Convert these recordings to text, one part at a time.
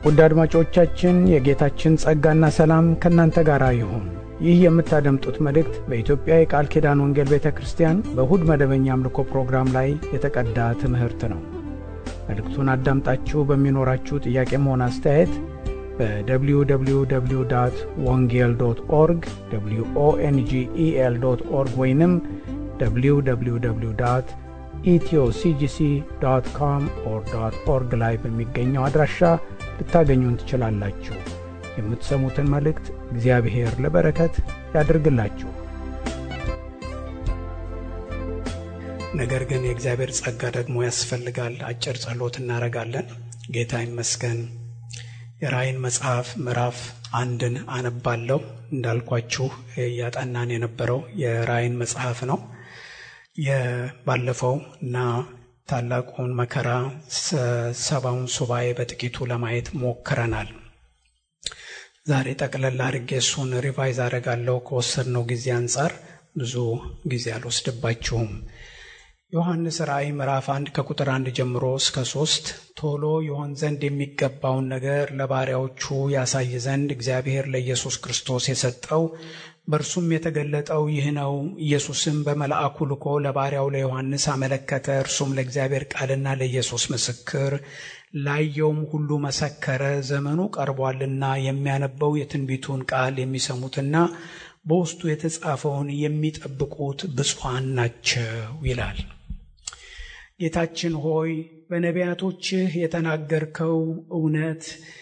ውድ አድማጮቻችን የጌታችን ጸጋና ሰላም ከእናንተ ጋር ይሁን። ይህ የምታደምጡት መልእክት በኢትዮጵያ የቃል ኪዳን ወንጌል ቤተ ክርስቲያን በእሁድ መደበኛ አምልኮ ፕሮግራም ላይ የተቀዳ ትምህርት ነው። መልእክቱን አዳምጣችሁ በሚኖራችሁ ጥያቄም ሆነ አስተያየት በwww ወንጌል ዶት ኦርግ ኦንጌል ዶት ኦርግ ወይንም www ኢትዮሲጂሲ ዶት ኮም ኦር ዶት ኦርግ ላይ በሚገኘው አድራሻ ልታገኙን ትችላላችሁ። የምትሰሙትን መልእክት እግዚአብሔር ለበረከት ያድርግላችሁ። ነገር ግን የእግዚአብሔር ጸጋ ደግሞ ያስፈልጋል። አጭር ጸሎት እናደርጋለን። ጌታ ይመስገን። የራእይን መጽሐፍ ምዕራፍ አንድን አነባለሁ። እንዳልኳችሁ እያጠናን የነበረው የራእይን መጽሐፍ ነው። የባለፈው እና ታላቁን መከራ ሰባውን ሱባኤ በጥቂቱ ለማየት ሞክረናል። ዛሬ ጠቅለል አድርጌ እሱን ሪቫይዝ አደርጋለሁ። ከወሰድነው ጊዜ አንጻር ብዙ ጊዜ አልወስድባችሁም። ዮሐንስ ራእይ ምዕራፍ አንድ ከቁጥር አንድ ጀምሮ እስከ ሶስት ቶሎ ይሆን ዘንድ የሚገባውን ነገር ለባሪያዎቹ ያሳይ ዘንድ እግዚአብሔር ለኢየሱስ ክርስቶስ የሰጠው በእርሱም የተገለጠው ይህ ነው። ኢየሱስም በመልአኩ ልኮ ለባሪያው ለዮሐንስ አመለከተ። እርሱም ለእግዚአብሔር ቃልና ለኢየሱስ ምስክር ላየውም ሁሉ መሰከረ። ዘመኑ ቀርቧልና የሚያነበው የትንቢቱን ቃል የሚሰሙትና በውስጡ የተጻፈውን የሚጠብቁት ብፁዓን ናቸው ይላል። ጌታችን ሆይ በነቢያቶችህ የተናገርከው እውነት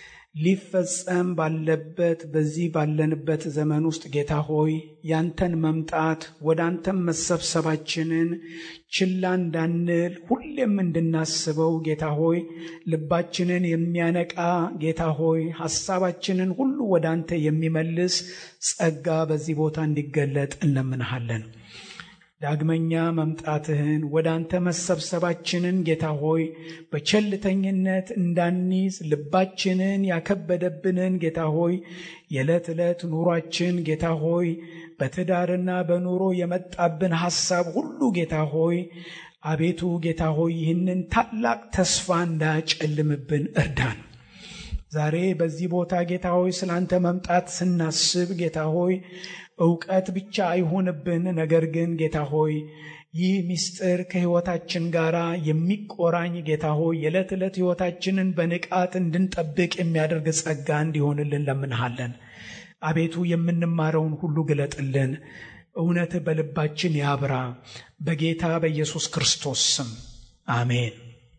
ሊፈጸም ባለበት በዚህ ባለንበት ዘመን ውስጥ ጌታ ሆይ ያንተን መምጣት ወደ አንተም መሰብሰባችንን ችላ እንዳንል ሁሌም እንድናስበው ጌታ ሆይ ልባችንን የሚያነቃ ጌታ ሆይ ሐሳባችንን ሁሉ ወደ አንተ የሚመልስ ጸጋ በዚህ ቦታ እንዲገለጥ እንለምንሃለን። ዳግመኛ መምጣትህን ወደ አንተ መሰብሰባችንን ጌታ ሆይ በቸልተኝነት እንዳንይዝ ልባችንን ያከበደብንን ጌታ ሆይ የዕለት ዕለት ኑሯችን ጌታ ሆይ በትዳርና በኑሮ የመጣብን ሐሳብ ሁሉ ጌታ ሆይ አቤቱ ጌታ ሆይ ይህንን ታላቅ ተስፋ እንዳያጨልምብን እርዳን። ዛሬ በዚህ ቦታ ጌታ ሆይ ስላንተ መምጣት ስናስብ ጌታ ሆይ እውቀት ብቻ አይሆንብን። ነገር ግን ጌታ ሆይ ይህ ምስጢር ከሕይወታችን ጋር የሚቆራኝ ጌታ ሆይ የዕለት ዕለት ሕይወታችንን በንቃት እንድንጠብቅ የሚያደርግ ጸጋ እንዲሆንልን ለምንሃለን። አቤቱ የምንማረውን ሁሉ ግለጥልን። እውነት በልባችን ያብራ። በጌታ በኢየሱስ ክርስቶስ ስም አሜን።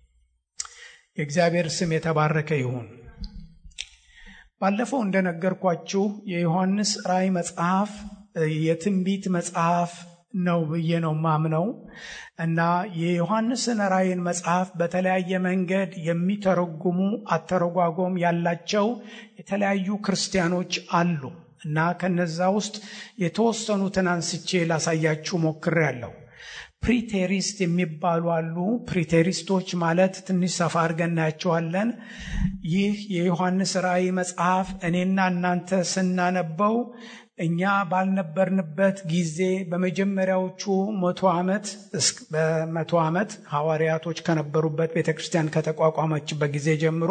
የእግዚአብሔር ስም የተባረከ ይሁን። ባለፈው እንደነገርኳችሁ የዮሐንስ ራእይ መጽሐፍ የትንቢት መጽሐፍ ነው ብዬ ነው ማምነው እና የዮሐንስን ራእይን መጽሐፍ በተለያየ መንገድ የሚተረጉሙ አተረጓጎም ያላቸው የተለያዩ ክርስቲያኖች አሉ እና ከነዛ ውስጥ የተወሰኑትን አንስቼ ላሳያችሁ ሞክሬያለሁ። ፕሪቴሪስት የሚባሉ አሉ። ፕሪቴሪስቶች ማለት ትንሽ ሰፋ አድርገን እናያቸዋለን። ይህ የዮሐንስ ራእይ መጽሐፍ እኔና እናንተ ስናነበው እኛ ባልነበርንበት ጊዜ በመጀመሪያዎቹ መቶ ዓመት በመቶ ዓመት ሐዋርያቶች ከነበሩበት ቤተ ክርስቲያን ከተቋቋመችበት ጊዜ ጀምሮ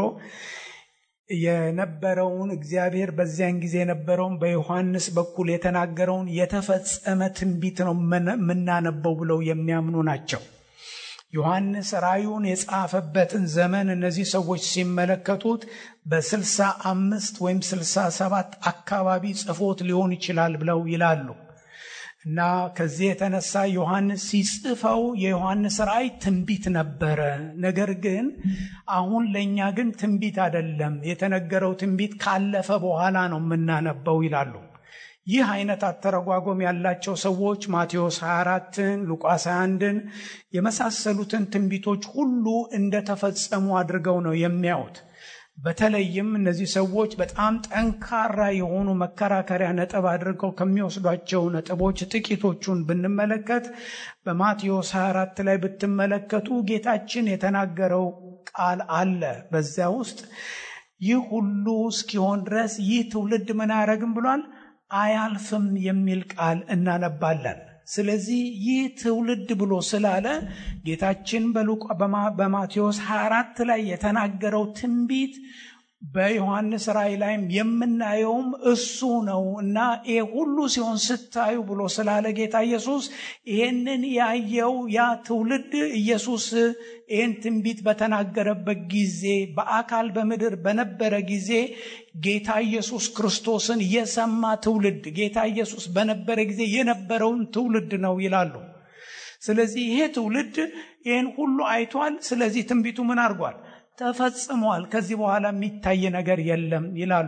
የነበረውን እግዚአብሔር በዚያን ጊዜ የነበረውን በዮሐንስ በኩል የተናገረውን የተፈጸመ ትንቢት ነው የምናነበው ብለው የሚያምኑ ናቸው። ዮሐንስ ራእዩን የጻፈበትን ዘመን እነዚህ ሰዎች ሲመለከቱት በስልሳ አምስት ወይም ስልሳ ሰባት አካባቢ ጽፎት ሊሆን ይችላል ብለው ይላሉ። እና ከዚህ የተነሳ ዮሐንስ ሲጽፈው የዮሐንስ ራእይ ትንቢት ነበረ። ነገር ግን አሁን ለእኛ ግን ትንቢት አይደለም፣ የተነገረው ትንቢት ካለፈ በኋላ ነው የምናነበው ይላሉ። ይህ አይነት አተረጓጎም ያላቸው ሰዎች ማቴዎስ 24ን፣ ሉቃስ 21ን የመሳሰሉትን ትንቢቶች ሁሉ እንደተፈጸሙ አድርገው ነው የሚያዩት። በተለይም እነዚህ ሰዎች በጣም ጠንካራ የሆኑ መከራከሪያ ነጥብ አድርገው ከሚወስዷቸው ነጥቦች ጥቂቶቹን ብንመለከት በማቴዎስ 24 ላይ ብትመለከቱ ጌታችን የተናገረው ቃል አለ። በዚያ ውስጥ ይህ ሁሉ እስኪሆን ድረስ ይህ ትውልድ ምን አያደርግም ብሏል? አያልፍም የሚል ቃል እናነባለን። ስለዚህ ይህ ትውልድ ብሎ ስላለ ጌታችን በማቴዎስ 24 ላይ የተናገረው ትንቢት በዮሐንስ ራእይ ላይም የምናየውም እሱ ነው እና ይሄ ሁሉ ሲሆን ስታዩ ብሎ ስላለ ጌታ ኢየሱስ ይህንን ያየው ያ ትውልድ ኢየሱስ ይህን ትንቢት በተናገረበት ጊዜ በአካል በምድር በነበረ ጊዜ ጌታ ኢየሱስ ክርስቶስን የሰማ ትውልድ ጌታ ኢየሱስ በነበረ ጊዜ የነበረውን ትውልድ ነው ይላሉ። ስለዚህ ይሄ ትውልድ ይህን ሁሉ አይቷል። ስለዚህ ትንቢቱ ምን አድርጓል? ተፈጽሟል። ከዚህ በኋላ የሚታይ ነገር የለም ይላሉ።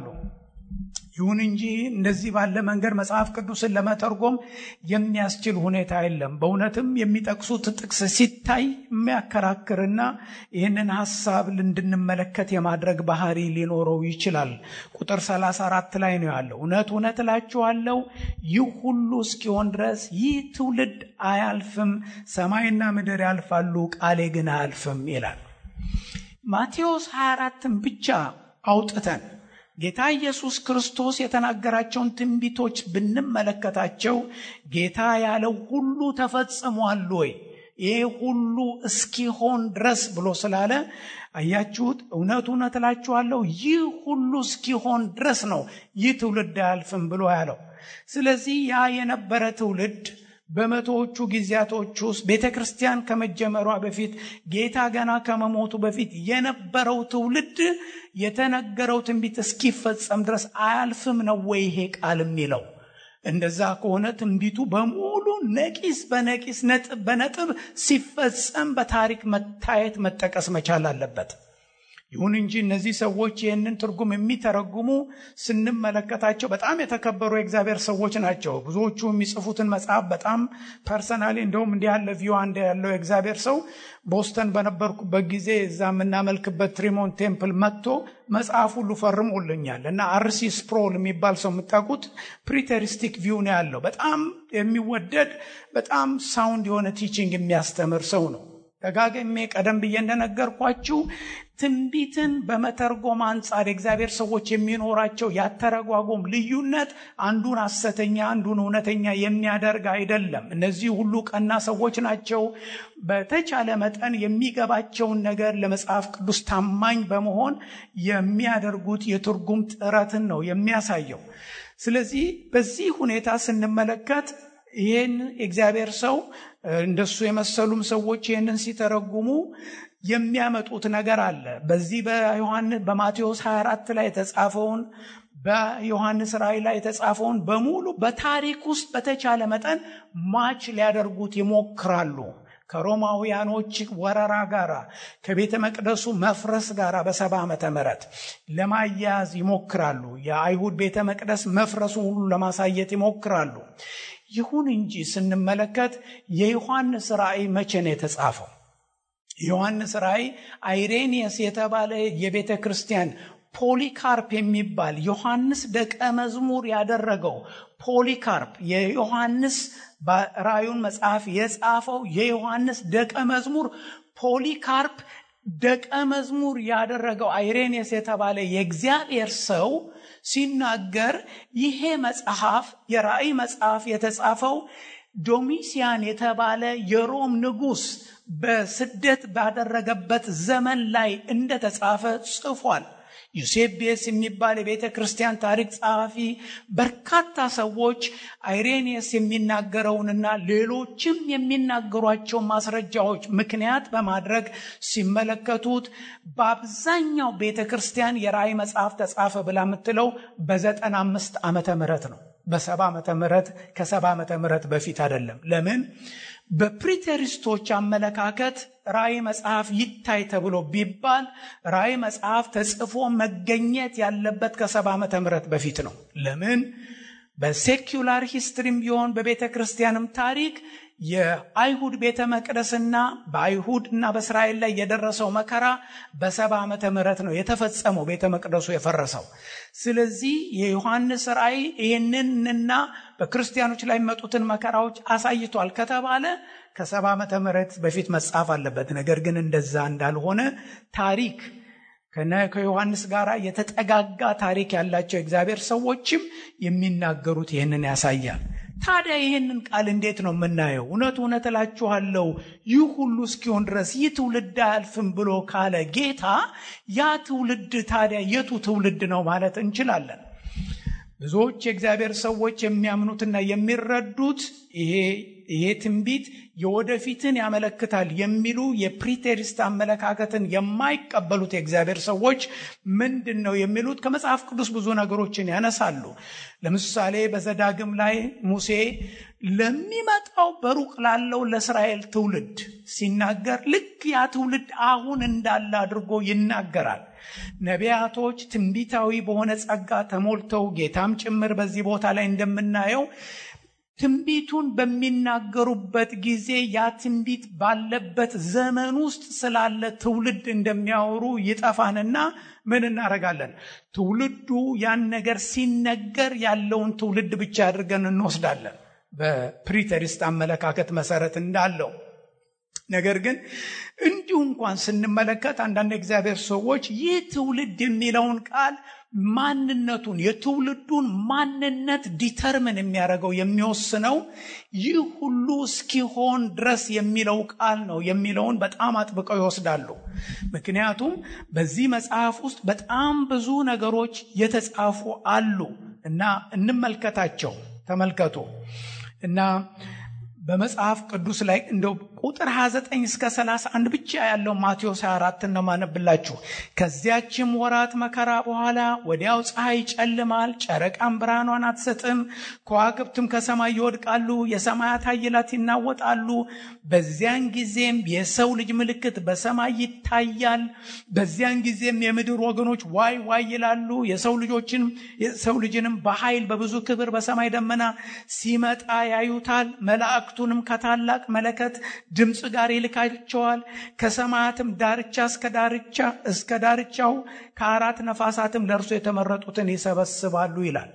ይሁን እንጂ እንደዚህ ባለ መንገድ መጽሐፍ ቅዱስን ለመተርጎም የሚያስችል ሁኔታ የለም። በእውነትም የሚጠቅሱት ጥቅስ ሲታይ የሚያከራክርና ይህንን ሀሳብ እንድንመለከት የማድረግ ባህሪ ሊኖረው ይችላል። ቁጥር 34 ላይ ነው ያለው። እውነት እውነት እላችኋለሁ ይህ ሁሉ እስኪሆን ድረስ ይህ ትውልድ አያልፍም። ሰማይና ምድር ያልፋሉ፣ ቃሌ ግን አያልፍም ይላል። ማቴዎስ 24ን ብቻ አውጥተን ጌታ ኢየሱስ ክርስቶስ የተናገራቸውን ትንቢቶች ብንመለከታቸው ጌታ ያለው ሁሉ ተፈጽሟል ወይ? ይህ ሁሉ እስኪሆን ድረስ ብሎ ስላለ አያችሁት። እውነት እውነት እላችኋለሁ ይህ ሁሉ እስኪሆን ድረስ ነው ይህ ትውልድ አያልፍም ብሎ ያለው። ስለዚህ ያ የነበረ ትውልድ በመቶዎቹ ጊዜያቶች ውስጥ ቤተ ክርስቲያን ከመጀመሯ በፊት ጌታ ገና ከመሞቱ በፊት የነበረው ትውልድ የተነገረው ትንቢት እስኪፈጸም ድረስ አያልፍም ነው ወይ ይሄ ቃል የሚለው? እንደዛ ከሆነ ትንቢቱ በሙሉ ነቂስ በነቂስ ነጥብ በነጥብ ሲፈጸም በታሪክ መታየት መጠቀስ መቻል አለበት። ይሁን እንጂ እነዚህ ሰዎች ይህንን ትርጉም የሚተረጉሙ ስንመለከታቸው በጣም የተከበሩ የእግዚአብሔር ሰዎች ናቸው። ብዙዎቹ የሚጽፉትን መጽሐፍ በጣም ፐርሰናሊ እንደውም እንዲህ ያለ ቪው አንድ ያለው የእግዚአብሔር ሰው ቦስተን በነበርኩበት ጊዜ እዛ የምናመልክበት ትሪሞን ቴምፕል መጥቶ መጽሐፍ ሁሉ ፈርሞልኛል እና አርሲ ስፕሮል የሚባል ሰው የምታውቁት ፕሪቴሪስቲክ ቪው ነው ያለው። በጣም የሚወደድ በጣም ሳውንድ የሆነ ቲቺንግ የሚያስተምር ሰው ነው። ደጋግሜ ቀደም ብዬ እንደነገርኳችሁ ትንቢትን በመተርጎም አንጻር የእግዚአብሔር ሰዎች የሚኖራቸው ያተረጓጎም ልዩነት አንዱን ሐሰተኛ አንዱን እውነተኛ የሚያደርግ አይደለም። እነዚህ ሁሉ ቀና ሰዎች ናቸው። በተቻለ መጠን የሚገባቸውን ነገር ለመጽሐፍ ቅዱስ ታማኝ በመሆን የሚያደርጉት የትርጉም ጥረትን ነው የሚያሳየው። ስለዚህ በዚህ ሁኔታ ስንመለከት ይህን የእግዚአብሔር ሰው እንደሱ የመሰሉም ሰዎች ይህንን ሲተረጉሙ የሚያመጡት ነገር አለ። በዚህ በዮሐንስ በማቴዎስ 24 ላይ የተጻፈውን በዮሐንስ ራእይ ላይ የተጻፈውን በሙሉ በታሪክ ውስጥ በተቻለ መጠን ማች ሊያደርጉት ይሞክራሉ። ከሮማውያኖች ወረራ ጋር ከቤተ መቅደሱ መፍረስ ጋር በሰባ ዓመተ ምህረት ለማያያዝ ይሞክራሉ። የአይሁድ ቤተ መቅደስ መፍረሱ ሁሉ ለማሳየት ይሞክራሉ። ይሁን እንጂ ስንመለከት የዮሐንስ ራእይ መቼ ነው የተጻፈው? ዮሐንስ ራእይ አይሬኒየስ የተባለ የቤተ ክርስቲያን ፖሊካርፕ የሚባል ዮሐንስ ደቀ መዝሙር ያደረገው ፖሊካርፕ የዮሐንስ ራእዩን መጽሐፍ የጻፈው የዮሐንስ ደቀ መዝሙር ፖሊካርፕ ደቀ መዝሙር ያደረገው አይሬኒየስ የተባለ የእግዚአብሔር ሰው ሲናገር ይሄ መጽሐፍ የራእይ መጽሐፍ የተጻፈው ዶሚሲያን የተባለ የሮም ንጉሥ በስደት ባደረገበት ዘመን ላይ እንደተጻፈ ጽፏል። ዩሴቤስ የሚባል የቤተ ክርስቲያን ታሪክ ጸሐፊ በርካታ ሰዎች አይሬኒየስ የሚናገረውንና ሌሎችም የሚናገሯቸው ማስረጃዎች ምክንያት በማድረግ ሲመለከቱት በአብዛኛው ቤተ ክርስቲያን የራእይ መጽሐፍ ተጻፈ ብላ የምትለው በዘጠና አምስት ዓመተ ምህረት ነው። በሰባ ዓመተ ምህረት ከሰባ ዓመተ ምህረት በፊት አይደለም። ለምን? በፕሪቴሪስቶች አመለካከት ራእይ መጽሐፍ ይታይ ተብሎ ቢባል ራእይ መጽሐፍ ተጽፎ መገኘት ያለበት ከሰባ ዓመተ ምህረት በፊት ነው። ለምን? በሴኩላር ሂስትሪም ቢሆን በቤተ ክርስቲያንም ታሪክ የአይሁድ ቤተ መቅደስና በአይሁድ እና በእስራኤል ላይ የደረሰው መከራ በሰባ ዓመተ ምህረት ነው የተፈጸመው ቤተ መቅደሱ የፈረሰው። ስለዚህ የዮሐንስ ራእይ ይህንንና በክርስቲያኖች ላይ የሚመጡትን መከራዎች አሳይቷል ከተባለ ከሰባ ዓመተ ምህረት በፊት መጻፍ አለበት። ነገር ግን እንደዛ እንዳልሆነ ታሪክ ከዮሐንስ ጋር የተጠጋጋ ታሪክ ያላቸው እግዚአብሔር ሰዎችም የሚናገሩት ይህንን ያሳያል። ታዲያ ይህንን ቃል እንዴት ነው የምናየው? እውነት እውነት እላችኋለሁ ይህ ሁሉ እስኪሆን ድረስ ይህ ትውልድ አያልፍም ብሎ ካለ ጌታ ያ ትውልድ ታዲያ የቱ ትውልድ ነው ማለት እንችላለን? ብዙዎች የእግዚአብሔር ሰዎች የሚያምኑትና የሚረዱት ይሄ ይሄ ትንቢት የወደፊትን ያመለክታል የሚሉ የፕሪቴሪስት አመለካከትን የማይቀበሉት የእግዚአብሔር ሰዎች ምንድን ነው የሚሉት? ከመጽሐፍ ቅዱስ ብዙ ነገሮችን ያነሳሉ። ለምሳሌ በዘዳግም ላይ ሙሴ ለሚመጣው በሩቅ ላለው ለእስራኤል ትውልድ ሲናገር ልክ ያ ትውልድ አሁን እንዳለ አድርጎ ይናገራል። ነቢያቶች ትንቢታዊ በሆነ ጸጋ ተሞልተው ጌታም ጭምር በዚህ ቦታ ላይ እንደምናየው ትንቢቱን በሚናገሩበት ጊዜ ያ ትንቢት ባለበት ዘመን ውስጥ ስላለ ትውልድ እንደሚያወሩ ይጠፋንና ምን እናደርጋለን? ትውልዱ ያን ነገር ሲነገር ያለውን ትውልድ ብቻ አድርገን እንወስዳለን። በፕሪተሪስት አመለካከት መሰረት እንዳለው ነገር ግን እንዲሁ እንኳን ስንመለከት አንዳንድ እግዚአብሔር ሰዎች ይህ ትውልድ የሚለውን ቃል ማንነቱን የትውልዱን ማንነት ዲተርምን የሚያደርገው የሚወስነው ይህ ሁሉ እስኪሆን ድረስ የሚለው ቃል ነው የሚለውን በጣም አጥብቀው ይወስዳሉ። ምክንያቱም በዚህ መጽሐፍ ውስጥ በጣም ብዙ ነገሮች የተጻፉ አሉ እና እንመልከታቸው። ተመልከቱ እና በመጽሐፍ ቅዱስ ላይ እንደው ቁጥር 29 እስከ 31 ብቻ ያለው ማቴዎስ 24 ነው ማነብላችሁ። ከዚያችም ወራት መከራ በኋላ ወዲያው ፀሐይ ይጨልማል፣ ጨረቃም ብርሃኗን አትሰጥም፣ ከዋክብትም ከሰማይ ይወድቃሉ፣ የሰማያት ኃይላት ይናወጣሉ። በዚያን ጊዜም የሰው ልጅ ምልክት በሰማይ ይታያል። በዚያን ጊዜም የምድር ወገኖች ዋይ ዋይ ይላሉ። የሰው ልጆችን የሰው ልጅንም በኃይል በብዙ ክብር በሰማይ ደመና ሲመጣ ያዩታል። መላእክቱንም ከታላቅ መለከት ድምፅ ጋር ይልካቸዋል። ከሰማያትም ዳርቻ እስከ ዳርቻ እስከ ዳርቻው ከአራት ነፋሳትም ለእርሱ የተመረጡትን ይሰበስባሉ ይላል።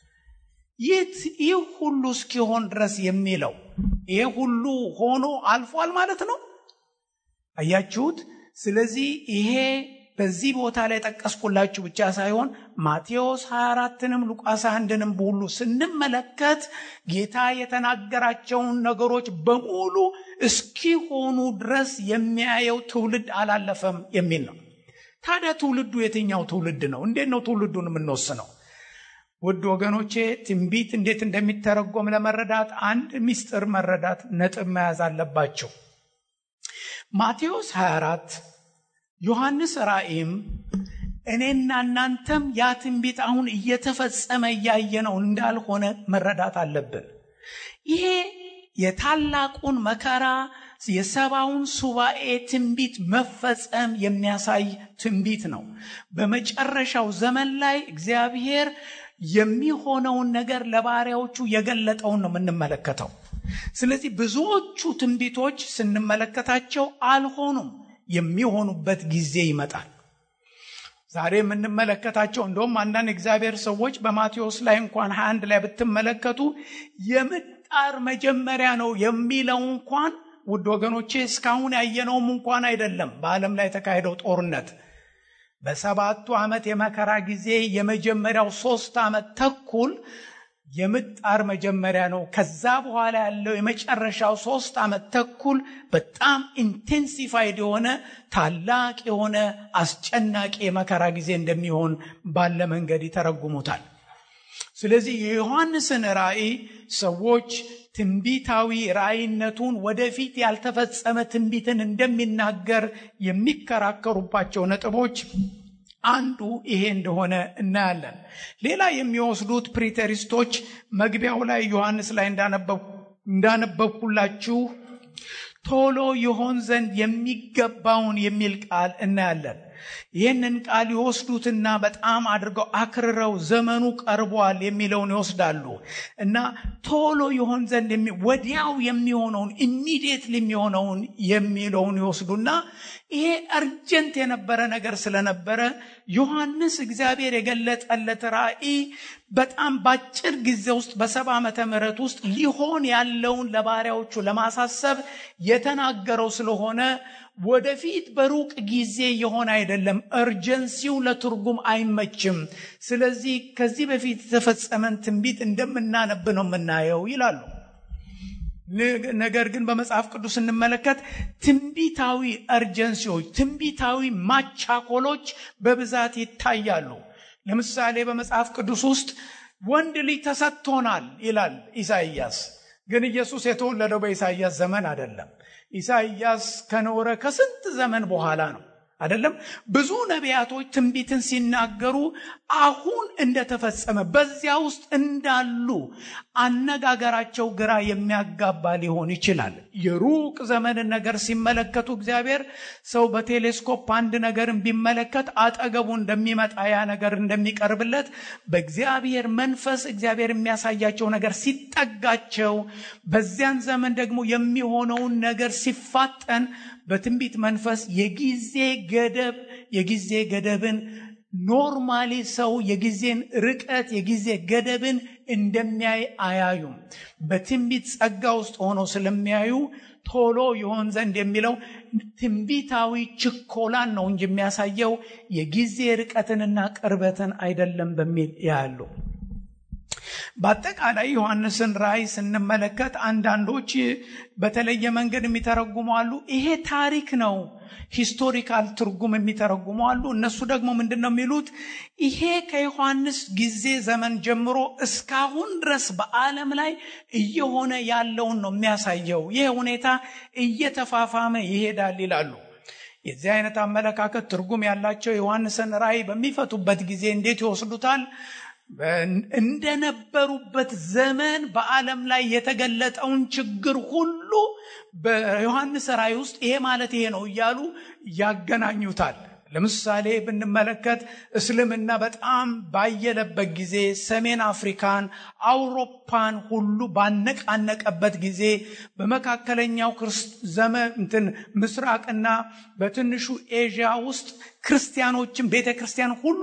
ይህ ሁሉ እስኪሆን ድረስ የሚለው ይህ ሁሉ ሆኖ አልፏል ማለት ነው። አያችሁት? ስለዚህ ይሄ በዚህ ቦታ ላይ ጠቀስኩላችሁ ብቻ ሳይሆን ማቴዎስ 24ንም ሉቃስ 21ንም ሁሉ ስንመለከት ጌታ የተናገራቸውን ነገሮች በሙሉ እስኪሆኑ ድረስ የሚያየው ትውልድ አላለፈም የሚል ነው። ታዲያ ትውልዱ የትኛው ትውልድ ነው? እንዴት ነው ትውልዱን የምንወስነው? ውድ ወገኖቼ ትንቢት እንዴት እንደሚተረጎም ለመረዳት አንድ ምስጢር መረዳት ነጥብ መያዝ አለባቸው። ማቴዎስ 24 ዮሐንስ ራእይም እኔና እናንተም ያ ትንቢት አሁን እየተፈጸመ እያየነው እንዳልሆነ መረዳት አለብን። ይሄ የታላቁን መከራ የሰባውን ሱባኤ ትንቢት መፈጸም የሚያሳይ ትንቢት ነው። በመጨረሻው ዘመን ላይ እግዚአብሔር የሚሆነውን ነገር ለባሪያዎቹ የገለጠውን ነው የምንመለከተው። ስለዚህ ብዙዎቹ ትንቢቶች ስንመለከታቸው አልሆኑም። የሚሆኑበት ጊዜ ይመጣል። ዛሬ የምንመለከታቸው እንደውም አንዳንድ እግዚአብሔር ሰዎች በማቴዎስ ላይ እንኳን 21 ላይ ብትመለከቱ የምጣር መጀመሪያ ነው የሚለው እንኳን ውድ ወገኖቼ እስካሁን ያየነውም እንኳን አይደለም። በዓለም ላይ የተካሄደው ጦርነት በሰባቱ ዓመት የመከራ ጊዜ የመጀመሪያው ሶስት ዓመት ተኩል የምጣር መጀመሪያ ነው። ከዛ በኋላ ያለው የመጨረሻው ሶስት ዓመት ተኩል በጣም ኢንቴንሲፋይድ የሆነ ታላቅ የሆነ አስጨናቂ የመከራ ጊዜ እንደሚሆን ባለ መንገድ ይተረጉሙታል። ስለዚህ የዮሐንስን ራእይ ሰዎች ትንቢታዊ ራእይነቱን ወደፊት ያልተፈጸመ ትንቢትን እንደሚናገር የሚከራከሩባቸው ነጥቦች አንዱ ይሄ እንደሆነ እናያለን። ሌላ የሚወስዱት ፕሪተሪስቶች መግቢያው ላይ ዮሐንስ ላይ እንዳነበብኩላችሁ ቶሎ ይሆን ዘንድ የሚገባውን የሚል ቃል እናያለን። ይህንን ቃል ይወስዱትና በጣም አድርገው አክርረው ዘመኑ ቀርቧል የሚለውን ይወስዳሉ እና ቶሎ ይሆን ዘንድ ወዲያው የሚሆነውን ኢሚዲየትሊ የሚሆነውን የሚለውን ይወስዱና ይሄ አርጀንት የነበረ ነገር ስለነበረ ዮሐንስ እግዚአብሔር የገለጠለት ራእይ በጣም በአጭር ጊዜ ውስጥ በሰባ ዓመተ ምህረት ውስጥ ሊሆን ያለውን ለባሪያዎቹ ለማሳሰብ የተናገረው ስለሆነ ወደፊት በሩቅ ጊዜ የሆነ አይደለም አይደለም። እርጀንሲው ለትርጉም አይመችም። ስለዚህ ከዚህ በፊት የተፈጸመን ትንቢት እንደምናነብ ነው የምናየው ይላሉ። ነገር ግን በመጽሐፍ ቅዱስ ስንመለከት ትንቢታዊ እርጀንሲዎች፣ ትንቢታዊ ማቻኮሎች በብዛት ይታያሉ። ለምሳሌ በመጽሐፍ ቅዱስ ውስጥ ወንድ ልጅ ተሰጥቶናል ይላል ኢሳይያስ። ግን ኢየሱስ የተወለደው በኢሳይያስ ዘመን አይደለም። ኢሳይያስ ከኖረ ከስንት ዘመን በኋላ ነው አይደለም። ብዙ ነቢያቶች ትንቢትን ሲናገሩ አሁን እንደተፈጸመ በዚያ ውስጥ እንዳሉ አነጋገራቸው ግራ የሚያጋባ ሊሆን ይችላል። የሩቅ ዘመንን ነገር ሲመለከቱ እግዚአብሔር ሰው በቴሌስኮፕ አንድ ነገርን ቢመለከት አጠገቡ እንደሚመጣ ያ ነገር እንደሚቀርብለት በእግዚአብሔር መንፈስ እግዚአብሔር የሚያሳያቸው ነገር ሲጠጋቸው፣ በዚያን ዘመን ደግሞ የሚሆነውን ነገር ሲፋጠን በትንቢት መንፈስ የጊዜ ገደብ የጊዜ ገደብን ኖርማሊ ሰው የጊዜን ርቀት የጊዜ ገደብን እንደሚያይ አያዩም። በትንቢት ጸጋ ውስጥ ሆነው ስለሚያዩ ቶሎ ይሆን ዘንድ የሚለው ትንቢታዊ ችኮላን ነው እንጂ የሚያሳየው የጊዜ ርቀትንና ቅርበትን አይደለም በሚል ያሉ በአጠቃላይ ዮሐንስን ራእይ ስንመለከት አንዳንዶች በተለየ መንገድ የሚተረጉሙ አሉ። ይሄ ታሪክ ነው፣ ሂስቶሪካል ትርጉም የሚተረጉሙ አሉ። እነሱ ደግሞ ምንድን ነው የሚሉት? ይሄ ከዮሐንስ ጊዜ ዘመን ጀምሮ እስካሁን ድረስ በዓለም ላይ እየሆነ ያለውን ነው የሚያሳየው። ይህ ሁኔታ እየተፋፋመ ይሄዳል ይላሉ። የዚህ አይነት አመለካከት ትርጉም ያላቸው ዮሐንስን ራእይ በሚፈቱበት ጊዜ እንዴት ይወስዱታል? እንደነበሩበት ዘመን በዓለም ላይ የተገለጠውን ችግር ሁሉ በዮሐንስ ራእይ ውስጥ ይሄ ማለት ይሄ ነው እያሉ ያገናኙታል። ለምሳሌ ብንመለከት እስልምና በጣም ባየለበት ጊዜ ሰሜን አፍሪካን፣ አውሮፓን ሁሉ ባነቃነቀበት ጊዜ በመካከለኛው ዘመን እንትን ምስራቅና በትንሹ ኤዥያ ውስጥ ክርስቲያኖችን ቤተ ክርስቲያን ሁሉ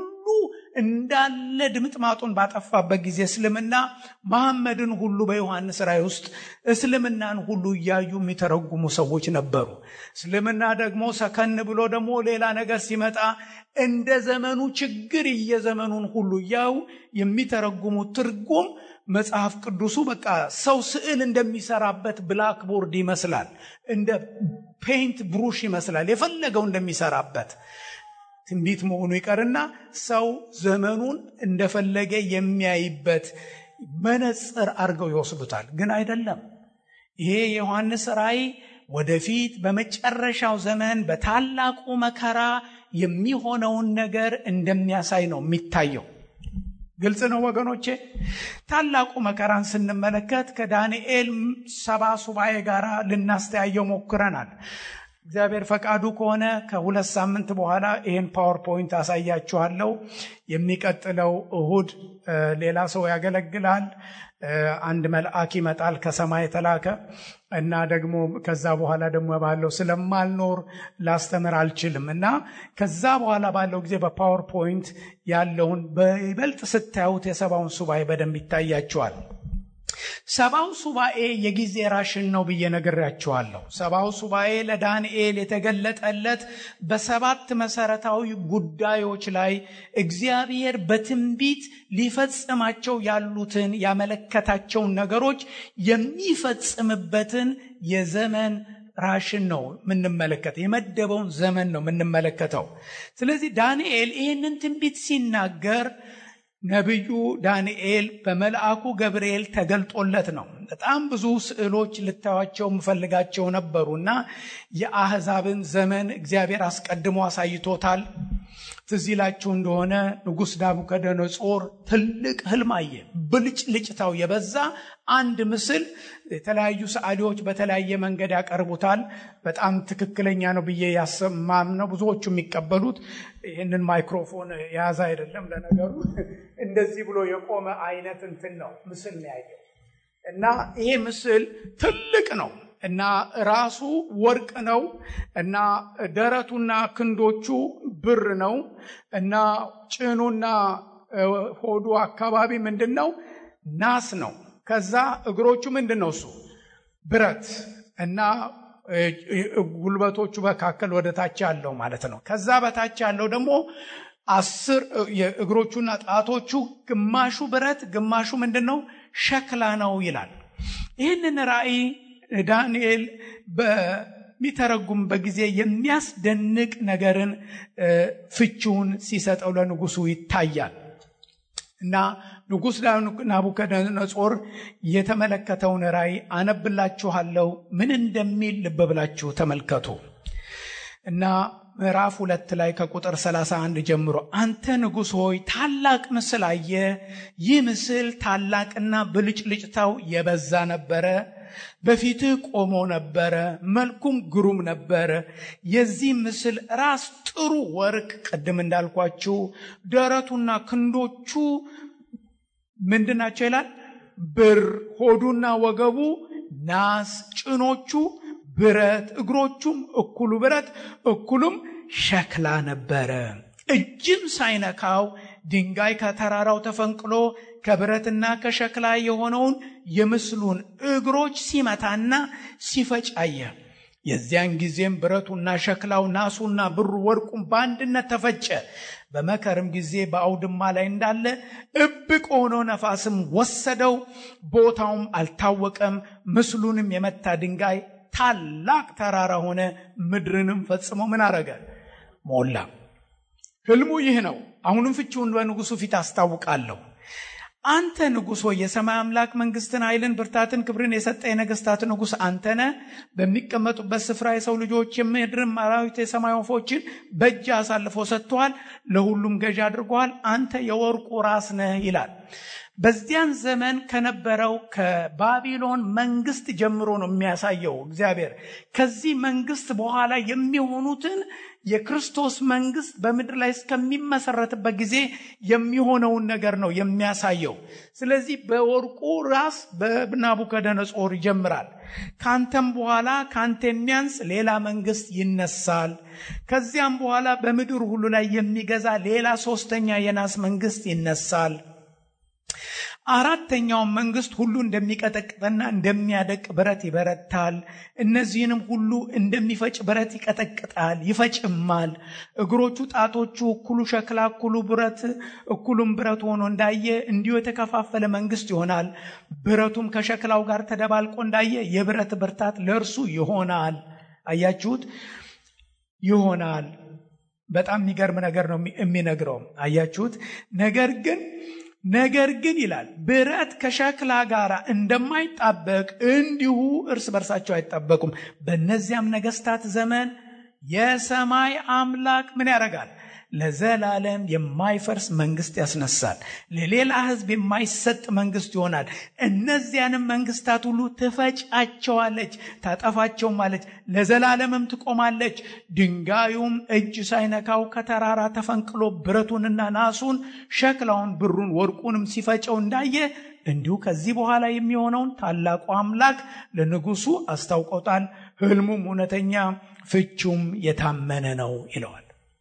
እንዳለ ድምጥማጡን ባጠፋበት ጊዜ እስልምና መሐመድን ሁሉ በዮሐንስ ራእይ ውስጥ እስልምናን ሁሉ እያዩ የሚተረጉሙ ሰዎች ነበሩ። እስልምና ደግሞ ሰከን ብሎ ደግሞ ሌላ ነገር ሲመጣ እንደ ዘመኑ ችግር እየዘመኑን ሁሉ እያዩ የሚተረጉሙ ትርጉም መጽሐፍ ቅዱሱ በቃ ሰው ስዕል እንደሚሰራበት ብላክቦርድ ይመስላል። እንደ ፔይንት ብሩሽ ይመስላል የፈለገው እንደሚሰራበት ትንቢት መሆኑ ይቀርና ሰው ዘመኑን እንደፈለገ የሚያይበት መነጽር አድርገው ይወስዱታል። ግን አይደለም። ይሄ የዮሐንስ ራእይ ወደፊት በመጨረሻው ዘመን በታላቁ መከራ የሚሆነውን ነገር እንደሚያሳይ ነው የሚታየው። ግልጽ ነው ወገኖቼ። ታላቁ መከራን ስንመለከት ከዳንኤል ሰባ ሱባኤ ጋር ልናስተያየው ሞክረናል። እግዚአብሔር ፈቃዱ ከሆነ ከሁለት ሳምንት በኋላ ይህን ፓወርፖይንት አሳያችኋለሁ። የሚቀጥለው እሁድ ሌላ ሰው ያገለግላል። አንድ መልአክ ይመጣል ከሰማይ የተላከ እና ደግሞ ከዛ በኋላ ደግሞ ባለው ስለማልኖር ላስተምር አልችልም እና ከዛ በኋላ ባለው ጊዜ በፓወርፖይንት ያለውን በይበልጥ ስታዩት የሰባውን ሱባኤ በደንብ ይታያችኋል። ሰባው ሱባኤ የጊዜ ራሽን ነው ብዬ ነግሬያችኋለሁ። ሰባው ሱባኤ ለዳንኤል የተገለጠለት በሰባት መሰረታዊ ጉዳዮች ላይ እግዚአብሔር በትንቢት ሊፈጽማቸው ያሉትን ያመለከታቸውን ነገሮች የሚፈጽምበትን የዘመን ራሽን ነው የምንመለከት የመደበውን ዘመን ነው የምንመለከተው። ስለዚህ ዳንኤል ይህንን ትንቢት ሲናገር ነቢዩ ዳንኤል በመልአኩ ገብርኤል ተገልጦለት ነው። በጣም ብዙ ስዕሎች ልታዩቸው የምፈልጋቸው ነበሩና የአሕዛብን ዘመን እግዚአብሔር አስቀድሞ አሳይቶታል። ትዝ ይላችሁ እንደሆነ ንጉሥ ናቡከደነጾር ትልቅ ህልም አየ። ብልጭልጭታው የበዛ አንድ ምስል የተለያዩ ሰዓሊዎች በተለያየ መንገድ ያቀርቡታል። በጣም ትክክለኛ ነው ብዬ ያሰማም ነው ብዙዎቹ የሚቀበሉት። ይህንን ማይክሮፎን የያዘ አይደለም ለነገሩ፣ እንደዚህ ብሎ የቆመ አይነት እንትን ነው ምስል ነው ያየው እና ይሄ ምስል ትልቅ ነው እና ራሱ ወርቅ ነው እና ደረቱና ክንዶቹ ብር ነው እና ጭኑና ሆዱ አካባቢ ምንድን ነው? ናስ ነው። ከዛ እግሮቹ ምንድን ነው? እሱ ብረት እና ጉልበቶቹ መካከል ወደ ታች ያለው ማለት ነው። ከዛ በታች ያለው ደግሞ አስር እግሮቹና ጣቶቹ ግማሹ ብረት ግማሹ ምንድን ነው ሸክላ ነው ይላል። ይህንን ራእይ ዳንኤል በሚተረጉምበት ጊዜ የሚያስደንቅ ነገርን ፍቺውን ሲሰጠው ለንጉሱ ይታያል እና ንጉሥ ናቡከደነጾር የተመለከተውን ራእይ አነብላችኋለሁ። ምን እንደሚል ልብ ብላችሁ ተመልከቱ እና ምዕራፍ ሁለት ላይ ከቁጥር 31 ጀምሮ አንተ ንጉሥ ሆይ ታላቅ ምስል አየ። ይህ ምስል ታላቅና ብልጭልጭታው የበዛ ነበረ። በፊትህ ቆሞ ነበረ፣ መልኩም ግሩም ነበረ። የዚህ ምስል ራስ ጥሩ ወርቅ፣ ቅድም እንዳልኳችሁ ደረቱና ክንዶቹ ምንድናቸው ይላል? ብር፣ ሆዱና ወገቡ ናስ፣ ጭኖቹ ብረት እግሮቹም እኩሉ ብረት እኩሉም ሸክላ ነበረ። እጅም ሳይነካው ድንጋይ ከተራራው ተፈንቅሎ ከብረትና ከሸክላ የሆነውን የምስሉን እግሮች ሲመታና ሲፈጭ አየ። የዚያን ጊዜም ብረቱና ሸክላው ናሱና ብሩ ወርቁም በአንድነት ተፈጨ። በመከርም ጊዜ በአውድማ ላይ እንዳለ እብቅ ሆኖ ነፋስም ወሰደው፣ ቦታውም አልታወቀም። ምስሉንም የመታ ድንጋይ ታላቅ ተራራ ሆነ፣ ምድርንም ፈጽሞ ምን አረገ? ሞላ። ህልሙ ይህ ነው። አሁንም ፍቺውን በንጉሱ ፊት አስታውቃለሁ። አንተ ንጉሥ ሆይ የሰማይ አምላክ መንግስትን፣ ኃይልን፣ ብርታትን፣ ክብርን የሰጠ የነገስታት ንጉሥ አንተነ በሚቀመጡበት ስፍራ የሰው ልጆች የምድርን አራዊት፣ የሰማይ ወፎችን በእጅ አሳልፎ ሰጥተዋል፣ ለሁሉም ገዥ አድርገዋል። አንተ የወርቁ ራስ ነህ ይላል። በዚያን ዘመን ከነበረው ከባቢሎን መንግስት ጀምሮ ነው የሚያሳየው እግዚአብሔር። ከዚህ መንግስት በኋላ የሚሆኑትን የክርስቶስ መንግስት በምድር ላይ እስከሚመሰረትበት ጊዜ የሚሆነውን ነገር ነው የሚያሳየው። ስለዚህ በወርቁ ራስ በናቡከደነጾር ይጀምራል። ካንተም በኋላ ካንተ የሚያንስ ሌላ መንግስት ይነሳል። ከዚያም በኋላ በምድር ሁሉ ላይ የሚገዛ ሌላ ሶስተኛ የናስ መንግስት ይነሳል። አራተኛውን መንግስት ሁሉ እንደሚቀጠቅጥና እንደሚያደቅ ብረት ይበረታል። እነዚህንም ሁሉ እንደሚፈጭ ብረት ይቀጠቅጣል፣ ይፈጭማል። እግሮቹ፣ ጣቶቹ እኩሉ ሸክላ እኩሉ ብረት እኩሉም ብረት ሆኖ እንዳየ እንዲሁ የተከፋፈለ መንግስት ይሆናል። ብረቱም ከሸክላው ጋር ተደባልቆ እንዳየ የብረት ብርታት ለእርሱ ይሆናል። አያችሁት? ይሆናል። በጣም የሚገርም ነገር ነው የሚነግረው። አያችሁት? ነገር ግን ነገር ግን ይላል ብረት ከሸክላ ጋር እንደማይጣበቅ እንዲሁ እርስ በርሳቸው አይጣበቁም። በእነዚያም ነገስታት ዘመን የሰማይ አምላክ ምን ያደርጋል? ለዘላለም የማይፈርስ መንግስት ያስነሳል። ለሌላ ህዝብ የማይሰጥ መንግስት ይሆናል። እነዚያንም መንግስታት ሁሉ ትፈጫቸዋለች፣ ታጠፋቸውማለች፣ ለዘላለምም ትቆማለች። ድንጋዩም እጅ ሳይነካው ከተራራ ተፈንቅሎ ብረቱንና ናሱን፣ ሸክላውን፣ ብሩን፣ ወርቁንም ሲፈጨው እንዳየ እንዲሁ ከዚህ በኋላ የሚሆነውን ታላቁ አምላክ ለንጉሱ አስታውቆታል። ህልሙም እውነተኛ ፍቹም የታመነ ነው ይለዋል።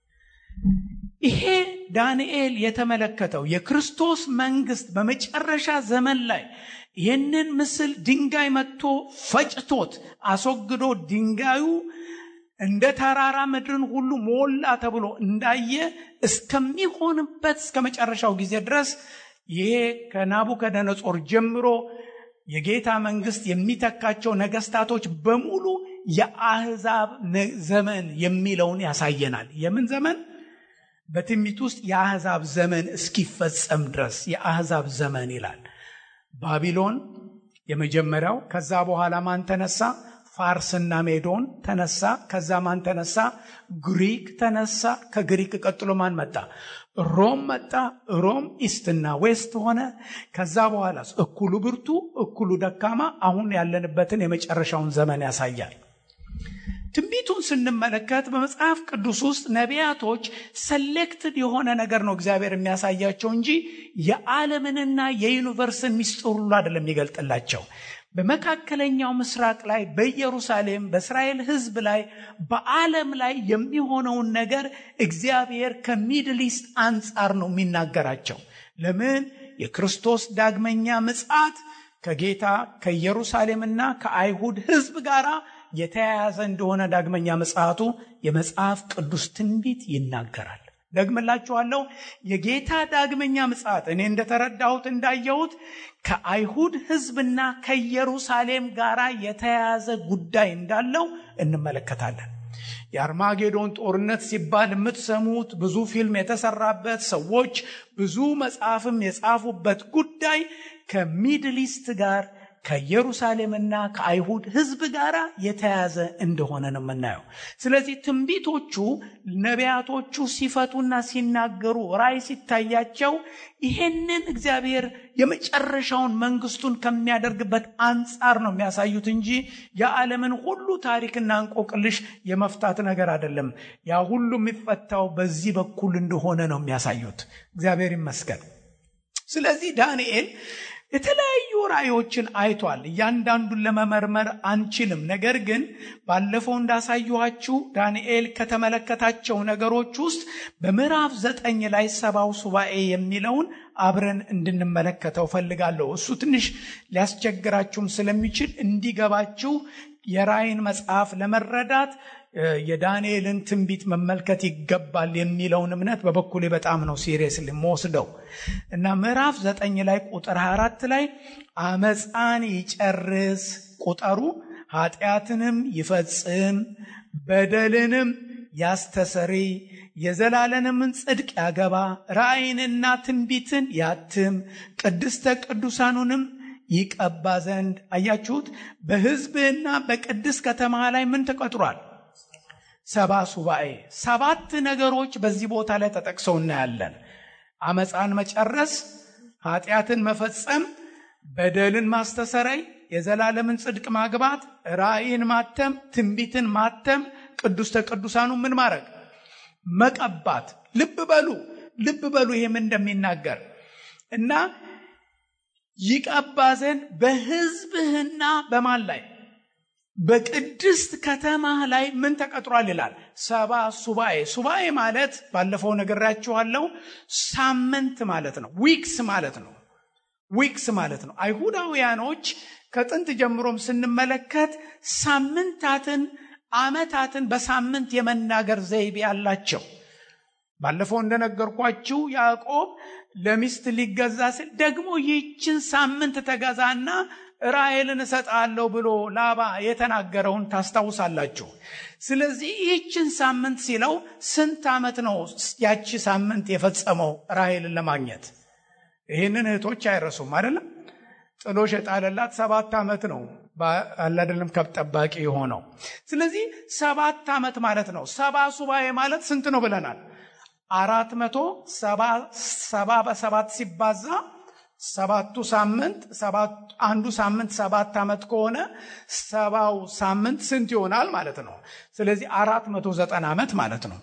ይሄ ዳንኤል የተመለከተው የክርስቶስ መንግስት በመጨረሻ ዘመን ላይ ይህንን ምስል ድንጋይ መጥቶ ፈጭቶት አስወግዶ ድንጋዩ እንደ ተራራ ምድርን ሁሉ ሞላ ተብሎ እንዳየ እስከሚሆንበት እስከ መጨረሻው ጊዜ ድረስ ይሄ ከናቡከደነጾር ጀምሮ የጌታ መንግስት የሚተካቸው ነገስታቶች በሙሉ የአህዛብ ዘመን የሚለውን ያሳየናል። የምን ዘመን? በትንቢት ውስጥ የአህዛብ ዘመን እስኪፈጸም ድረስ የአህዛብ ዘመን ይላል። ባቢሎን የመጀመሪያው። ከዛ በኋላ ማን ተነሳ? ፋርስና ሜዶን ተነሳ። ከዛ ማን ተነሳ? ግሪክ ተነሳ። ከግሪክ ቀጥሎ ማን መጣ? ሮም መጣ። ሮም ኢስትና ዌስት ሆነ። ከዛ በኋላ እኩሉ ብርቱ፣ እኩሉ ደካማ፣ አሁን ያለንበትን የመጨረሻውን ዘመን ያሳያል። ትንቢቱን ስንመለከት በመጽሐፍ ቅዱስ ውስጥ ነቢያቶች ሰሌክትድ የሆነ ነገር ነው እግዚአብሔር የሚያሳያቸው እንጂ የዓለምንና የዩኒቨርስን ሚስጥር ሁሉ አይደለም የሚገልጥላቸው። በመካከለኛው ምስራቅ ላይ በኢየሩሳሌም በእስራኤል ሕዝብ ላይ በዓለም ላይ የሚሆነውን ነገር እግዚአብሔር ከሚድል ኢስት አንጻር ነው የሚናገራቸው። ለምን? የክርስቶስ ዳግመኛ ምጽአት ከጌታ ከኢየሩሳሌምና ከአይሁድ ሕዝብ ጋር የተያያዘ እንደሆነ ዳግመኛ ምጽአቱ የመጽሐፍ ቅዱስ ትንቢት ይናገራል። ደግምላችኋለሁ። የጌታ ዳግመኛ ምጽአት እኔ እንደተረዳሁት እንዳየሁት ከአይሁድ ሕዝብና ከኢየሩሳሌም ጋር የተያያዘ ጉዳይ እንዳለው እንመለከታለን። የአርማጌዶን ጦርነት ሲባል የምትሰሙት ብዙ ፊልም የተሰራበት ሰዎች ብዙ መጽሐፍም የጻፉበት ጉዳይ ከሚድል ኢስት ጋር ከኢየሩሳሌምና ከአይሁድ ሕዝብ ጋር የተያዘ እንደሆነ ነው የምናየው። ስለዚህ ትንቢቶቹ ነቢያቶቹ ሲፈቱና ሲናገሩ ራእይ ሲታያቸው ይሄንን እግዚአብሔር የመጨረሻውን መንግስቱን ከሚያደርግበት አንጻር ነው የሚያሳዩት እንጂ የዓለምን ሁሉ ታሪክና እንቆቅልሽ የመፍታት ነገር አይደለም። ያ ሁሉ የሚፈታው በዚህ በኩል እንደሆነ ነው የሚያሳዩት። እግዚአብሔር ይመስገን። ስለዚህ ዳንኤል የተለያዩ ራእዮችን አይቷል። እያንዳንዱን ለመመርመር አንችልም። ነገር ግን ባለፈው እንዳሳየኋችሁ ዳንኤል ከተመለከታቸው ነገሮች ውስጥ በምዕራፍ ዘጠኝ ላይ ሰባው ሱባኤ የሚለውን አብረን እንድንመለከተው ፈልጋለሁ። እሱ ትንሽ ሊያስቸግራችሁም ስለሚችል እንዲገባችሁ የራእይን መጽሐፍ ለመረዳት የዳንኤልን ትንቢት መመልከት ይገባል የሚለውን እምነት በበኩሌ በጣም ነው ሲሪየስ የምወስደው እና ምዕራፍ ዘጠኝ ላይ ቁጥር 24 ላይ አመፃን ይጨርስ ቁጠሩ ኃጢአትንም ይፈጽም በደልንም ያስተሰሪ የዘላለምን ጽድቅ ያገባ ራእይንና ትንቢትን ያትም ቅድስተ ቅዱሳኑንም ይቀባ ዘንድ አያችሁት በሕዝብህና በቅድስ ከተማ ላይ ምን ተቀጥሯል ሰባ ሱባኤ ሰባት ነገሮች በዚህ ቦታ ላይ ተጠቅሰው እናያለን። አመፃን መጨረስ፣ ኃጢአትን መፈጸም፣ በደልን ማስተሰረይ፣ የዘላለምን ጽድቅ ማግባት፣ ራእይን ማተም፣ ትንቢትን ማተም፣ ቅዱስተ ቅዱሳኑ ምን ማድረግ መቀባት። ልብ በሉ ልብ በሉ ይሄም እንደሚናገር እና ይቀባ ዘንድ በሕዝብህና በማን ላይ በቅድስት ከተማ ላይ ምን ተቀጥሯል ይላል። ሰባ ሱባኤ። ሱባኤ ማለት ባለፈው ነግራችኋለሁ፣ ሳምንት ማለት ነው። ዊክስ ማለት ነው። ዊክስ ማለት ነው። አይሁዳውያኖች ከጥንት ጀምሮም ስንመለከት ሳምንታትን፣ አመታትን በሳምንት የመናገር ዘይቤ አላቸው። ባለፈው እንደነገርኳችሁ ያዕቆብ ለሚስት ሊገዛ ሲል ደግሞ ይህችን ሳምንት ተገዛና ራሔልን እሰጣለሁ ብሎ ላባ የተናገረውን ታስታውሳላችሁ። ስለዚህ ይህችን ሳምንት ሲለው ስንት ዓመት ነው ያቺ ሳምንት የፈጸመው ራሔልን ለማግኘት? ይህንን እህቶች አይረሱም አይደለም። ጥሎሽ የጣለላት ሰባት ዓመት ነው አላደለም ከብት ጠባቂ የሆነው። ስለዚህ ሰባት ዓመት ማለት ነው። ሰባ ሱባኤ ማለት ስንት ነው ብለናል? አራት መቶ ሰባ በሰባት ሲባዛ ሰባቱ ሳምንት አንዱ ሳምንት ሰባት ዓመት ከሆነ ሰባው ሳምንት ስንት ይሆናል ማለት ነው። ስለዚህ አራት መቶ ዘጠና ዓመት ማለት ነው።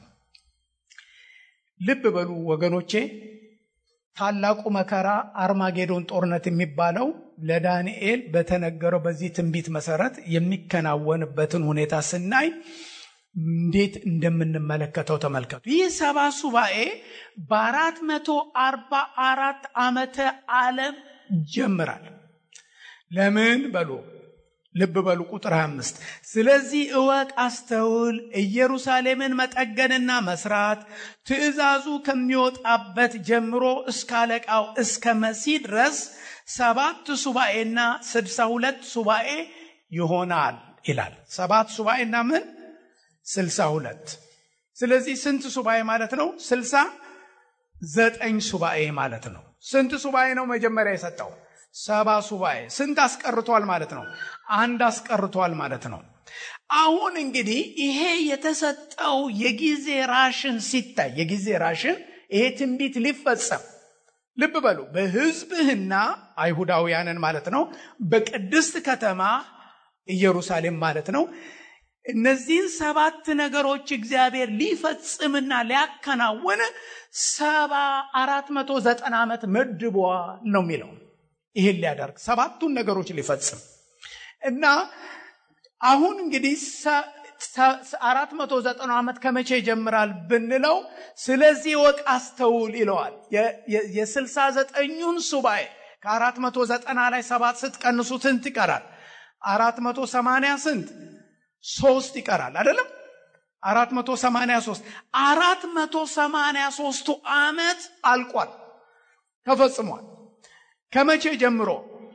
ልብ በሉ ወገኖቼ፣ ታላቁ መከራ አርማጌዶን ጦርነት የሚባለው ለዳንኤል በተነገረው በዚህ ትንቢት መሰረት የሚከናወንበትን ሁኔታ ስናይ እንዴት እንደምንመለከተው ተመልከቱ። ይህ ሰባ ሱባኤ በአራት መቶ አርባ አራት ዓመተ ዓለም ጀምራል። ለምን በሉ ልብ በሉ ቁጥር 25 ስለዚህ እወቅ፣ አስተውል፣ ኢየሩሳሌምን መጠገንና መስራት ትእዛዙ ከሚወጣበት ጀምሮ እስከ አለቃው እስከ መሲህ ድረስ ሰባት ሱባኤና ስድሳ ሁለት ሱባኤ ይሆናል ይላል። ሰባት ሱባኤና ምን ስልሳ ሁለት ስለዚህ ስንት ሱባኤ ማለት ነው? ስልሳ ዘጠኝ ሱባኤ ማለት ነው። ስንት ሱባኤ ነው መጀመሪያ የሰጠው? ሰባ ሱባኤ። ስንት አስቀርቷል ማለት ነው? አንድ አስቀርቷል ማለት ነው። አሁን እንግዲህ ይሄ የተሰጠው የጊዜ ራሽን ሲታይ የጊዜ ራሽን ይሄ ትንቢት ሊፈጸም ልብ በሉ በሕዝብህና አይሁዳውያንን ማለት ነው በቅድስት ከተማ ኢየሩሳሌም ማለት ነው እነዚህን ሰባት ነገሮች እግዚአብሔር ሊፈጽምና ሊያከናውን ሰባ አራት መቶ ዘጠና ዓመት መድቧ ነው የሚለው ይህን ሊያደርግ ሰባቱን ነገሮች ሊፈጽም እና አሁን እንግዲህ አራት መቶ ዘጠና ዓመት ከመቼ ይጀምራል ብንለው ስለዚህ ወቅ አስተውል ይለዋል የስልሳ ዘጠኙን ሱባኤ ከአራት መቶ ዘጠና ላይ ሰባት ስትቀንሱ ስንት ይቀራል አራት መቶ ሰማንያ ስንት ሶስት ይቀራል አይደለም አራት መቶ ሰማንያ ሶስት አራት መቶ ሰማንያ ሶስቱ ዓመት አልቋል ተፈጽሟል ከመቼ ጀምሮ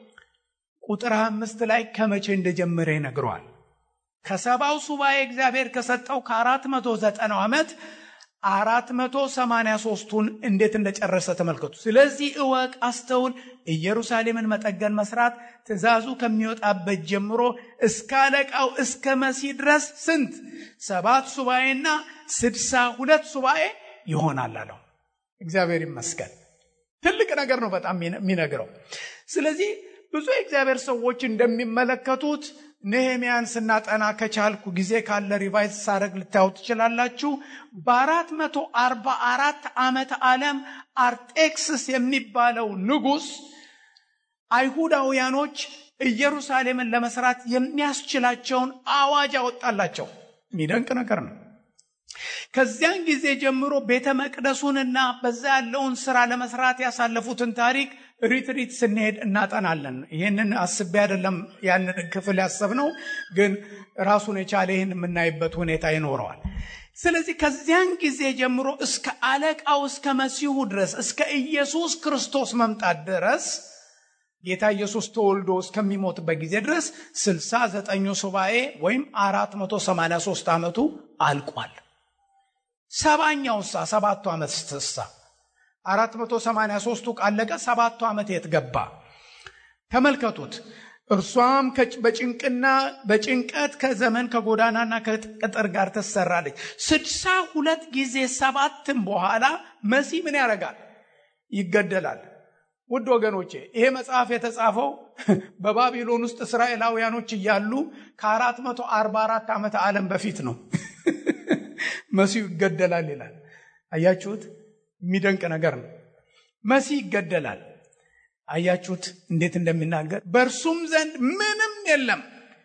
ቁጥር አምስት ላይ ከመቼ እንደጀመረ ይነግረዋል ከሰባው ሱባኤ እግዚአብሔር ከሰጠው ከአራት መቶ ዘጠናው ዓመት አራት መቶ ሰማንያ ሶስቱን እንዴት እንደጨረሰ ተመልከቱ ስለዚህ እወቅ አስተውል ኢየሩሳሌምን መጠገን መስራት ትእዛዙ ከሚወጣበት ጀምሮ እስከ አለቃው እስከ መሲህ ድረስ ስንት ሰባት ሱባኤና ስድሳ ሁለት ሱባኤ ይሆናል አለው እግዚአብሔር ይመስገን ትልቅ ነገር ነው በጣም የሚነግረው ስለዚህ ብዙ የእግዚአብሔር ሰዎች እንደሚመለከቱት ነህሚያን ስናጠና ከቻልኩ ጊዜ ካለ ሪቫይዝ ሳረግ ልታዩ ትችላላችሁ በአራት መቶ አርባ አራት ዓመት ዓለም አርጤክስስ የሚባለው ንጉሥ አይሁዳውያኖች ኢየሩሳሌምን ለመስራት የሚያስችላቸውን አዋጅ አወጣላቸው የሚደንቅ ነገር ነው ከዚያን ጊዜ ጀምሮ ቤተ መቅደሱንና በዛ ያለውን ስራ ለመስራት ያሳለፉትን ታሪክ ሪትሪት ስንሄድ እናጠናለን ይህንን አስቤ አይደለም ያንን ክፍል ያሰብነው ግን ራሱን የቻለ ይህን የምናይበት ሁኔታ ይኖረዋል ስለዚህ ከዚያን ጊዜ ጀምሮ እስከ አለቃው እስከ መሲሁ ድረስ እስከ ኢየሱስ ክርስቶስ መምጣት ድረስ ጌታ ኢየሱስ ተወልዶ እስከሚሞትበት ጊዜ ድረስ ስልሳ ዘጠኙ ሱባኤ ወይም አራት መቶ ሰማንያ ሶስት ዓመቱ አልቋል ሰባኛው ሳ ሰባቱ ዓመት ስትሳ አራት መቶ ሰማንያ ሶስቱ ቃለቀ ሰባቱ ዓመት የት ገባ ተመልከቱት እርሷም በጭንቅና በጭንቀት ከዘመን ከጎዳናና ከቅጥር ጋር ትሰራለች ስድሳ ሁለት ጊዜ ሰባትም በኋላ መሲህ ምን ያደርጋል ይገደላል ውድ ወገኖቼ ይሄ መጽሐፍ የተጻፈው በባቢሎን ውስጥ እስራኤላውያኖች እያሉ ከ444 ዓመት ዓለም በፊት ነው መሲሁ ይገደላል ይላል አያችሁት የሚደንቅ ነገር ነው መሲህ ይገደላል አያችሁት እንዴት እንደሚናገር በእርሱም ዘንድ ምንም የለም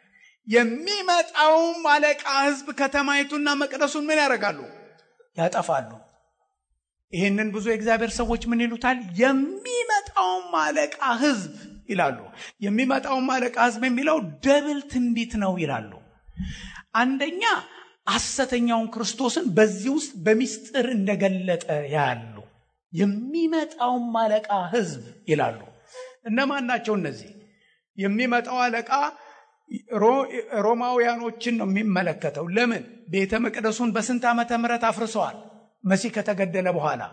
የሚመጣውም አለቃ ህዝብ ከተማይቱና መቅደሱን ምን ያደርጋሉ ያጠፋሉ ይህንን ብዙ የእግዚአብሔር ሰዎች ምን ይሉታል የሚመጣውም አለቃ ህዝብ ይላሉ የሚመጣውም አለቃ ህዝብ የሚለው ደብል ትንቢት ነው ይላሉ አንደኛ ሐሰተኛውን ክርስቶስን በዚህ ውስጥ በሚስጥር እንደገለጠ ያሉ የሚመጣውም አለቃ ህዝብ ይላሉ እነማን ናቸው እነዚህ የሚመጣው አለቃ ሮማውያኖችን ነው የሚመለከተው ለምን ቤተ መቅደሱን በስንት ዓመተ ምህረት አፍርሰዋል መሲህ ከተገደለ በኋላ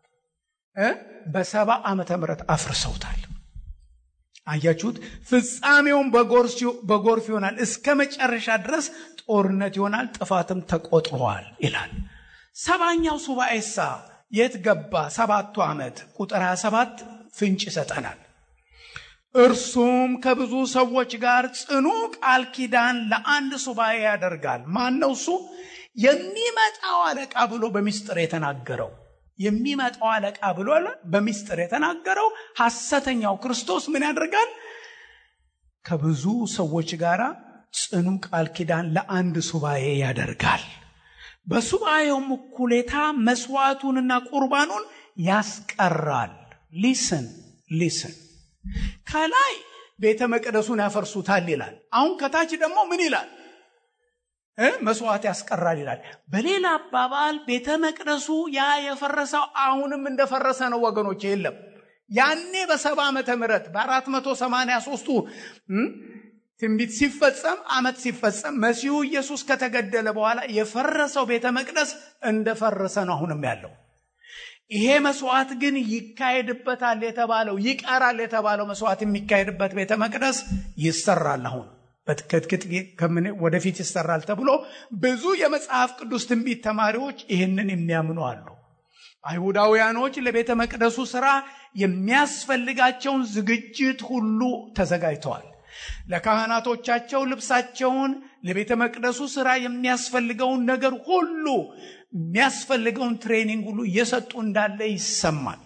በሰባ ዓመተ ምህረት አፍርሰውታል አያችሁት ፍጻሜውን በጎርፍ ይሆናል እስከ መጨረሻ ድረስ ጦርነት ይሆናል ጥፋትም ተቆጥሯል ይላል ሰባኛው ሱባኤሳ የት ገባ ሰባቱ ዓመት ቁጥር 27 ፍንጭ ይሰጠናል እርሱም ከብዙ ሰዎች ጋር ጽኑ ቃል ኪዳን ለአንድ ሱባኤ ያደርጋል ማን ነው እሱ የሚመጣው አለቃ ብሎ በሚስጥር የተናገረው የሚመጣው አለቃ ብሎ በሚስጥር የተናገረው ሐሰተኛው ክርስቶስ ምን ያደርጋል ከብዙ ሰዎች ጋር ጽኑ ቃል ኪዳን ለአንድ ሱባኤ ያደርጋል በሱባኤውም እኩሌታ መስዋዕቱንና ቁርባኑን ያስቀራል ሊስን ሊስን ከላይ ቤተ መቅደሱን ያፈርሱታል ይላል አሁን ከታች ደግሞ ምን ይላል መስዋዕት ያስቀራል ይላል በሌላ አባባል ቤተ መቅደሱ ያ የፈረሰው አሁንም እንደፈረሰ ነው ወገኖች የለም ያኔ በሰባ ዓመተ ምህረት በአራት መቶ ሰማንያ ሶስቱ ትንቢት ሲፈጸም አመት ሲፈጸም መሲሁ ኢየሱስ ከተገደለ በኋላ የፈረሰው ቤተ መቅደስ እንደፈረሰ ነው አሁንም ያለው ይሄ መስዋዕት ግን ይካሄድበታል የተባለው ይቀራል የተባለው መስዋዕት የሚካሄድበት ቤተ መቅደስ ይሰራል አሁን በትክትክት ወደፊት ይሰራል ተብሎ ብዙ የመጽሐፍ ቅዱስ ትንቢት ተማሪዎች ይህንን የሚያምኑ አሉ አይሁዳውያኖች ለቤተ መቅደሱ ስራ የሚያስፈልጋቸውን ዝግጅት ሁሉ ተዘጋጅተዋል ለካህናቶቻቸው ልብሳቸውን ለቤተ መቅደሱ ስራ የሚያስፈልገውን ነገር ሁሉ የሚያስፈልገውን ትሬኒንግ ሁሉ እየሰጡ እንዳለ ይሰማል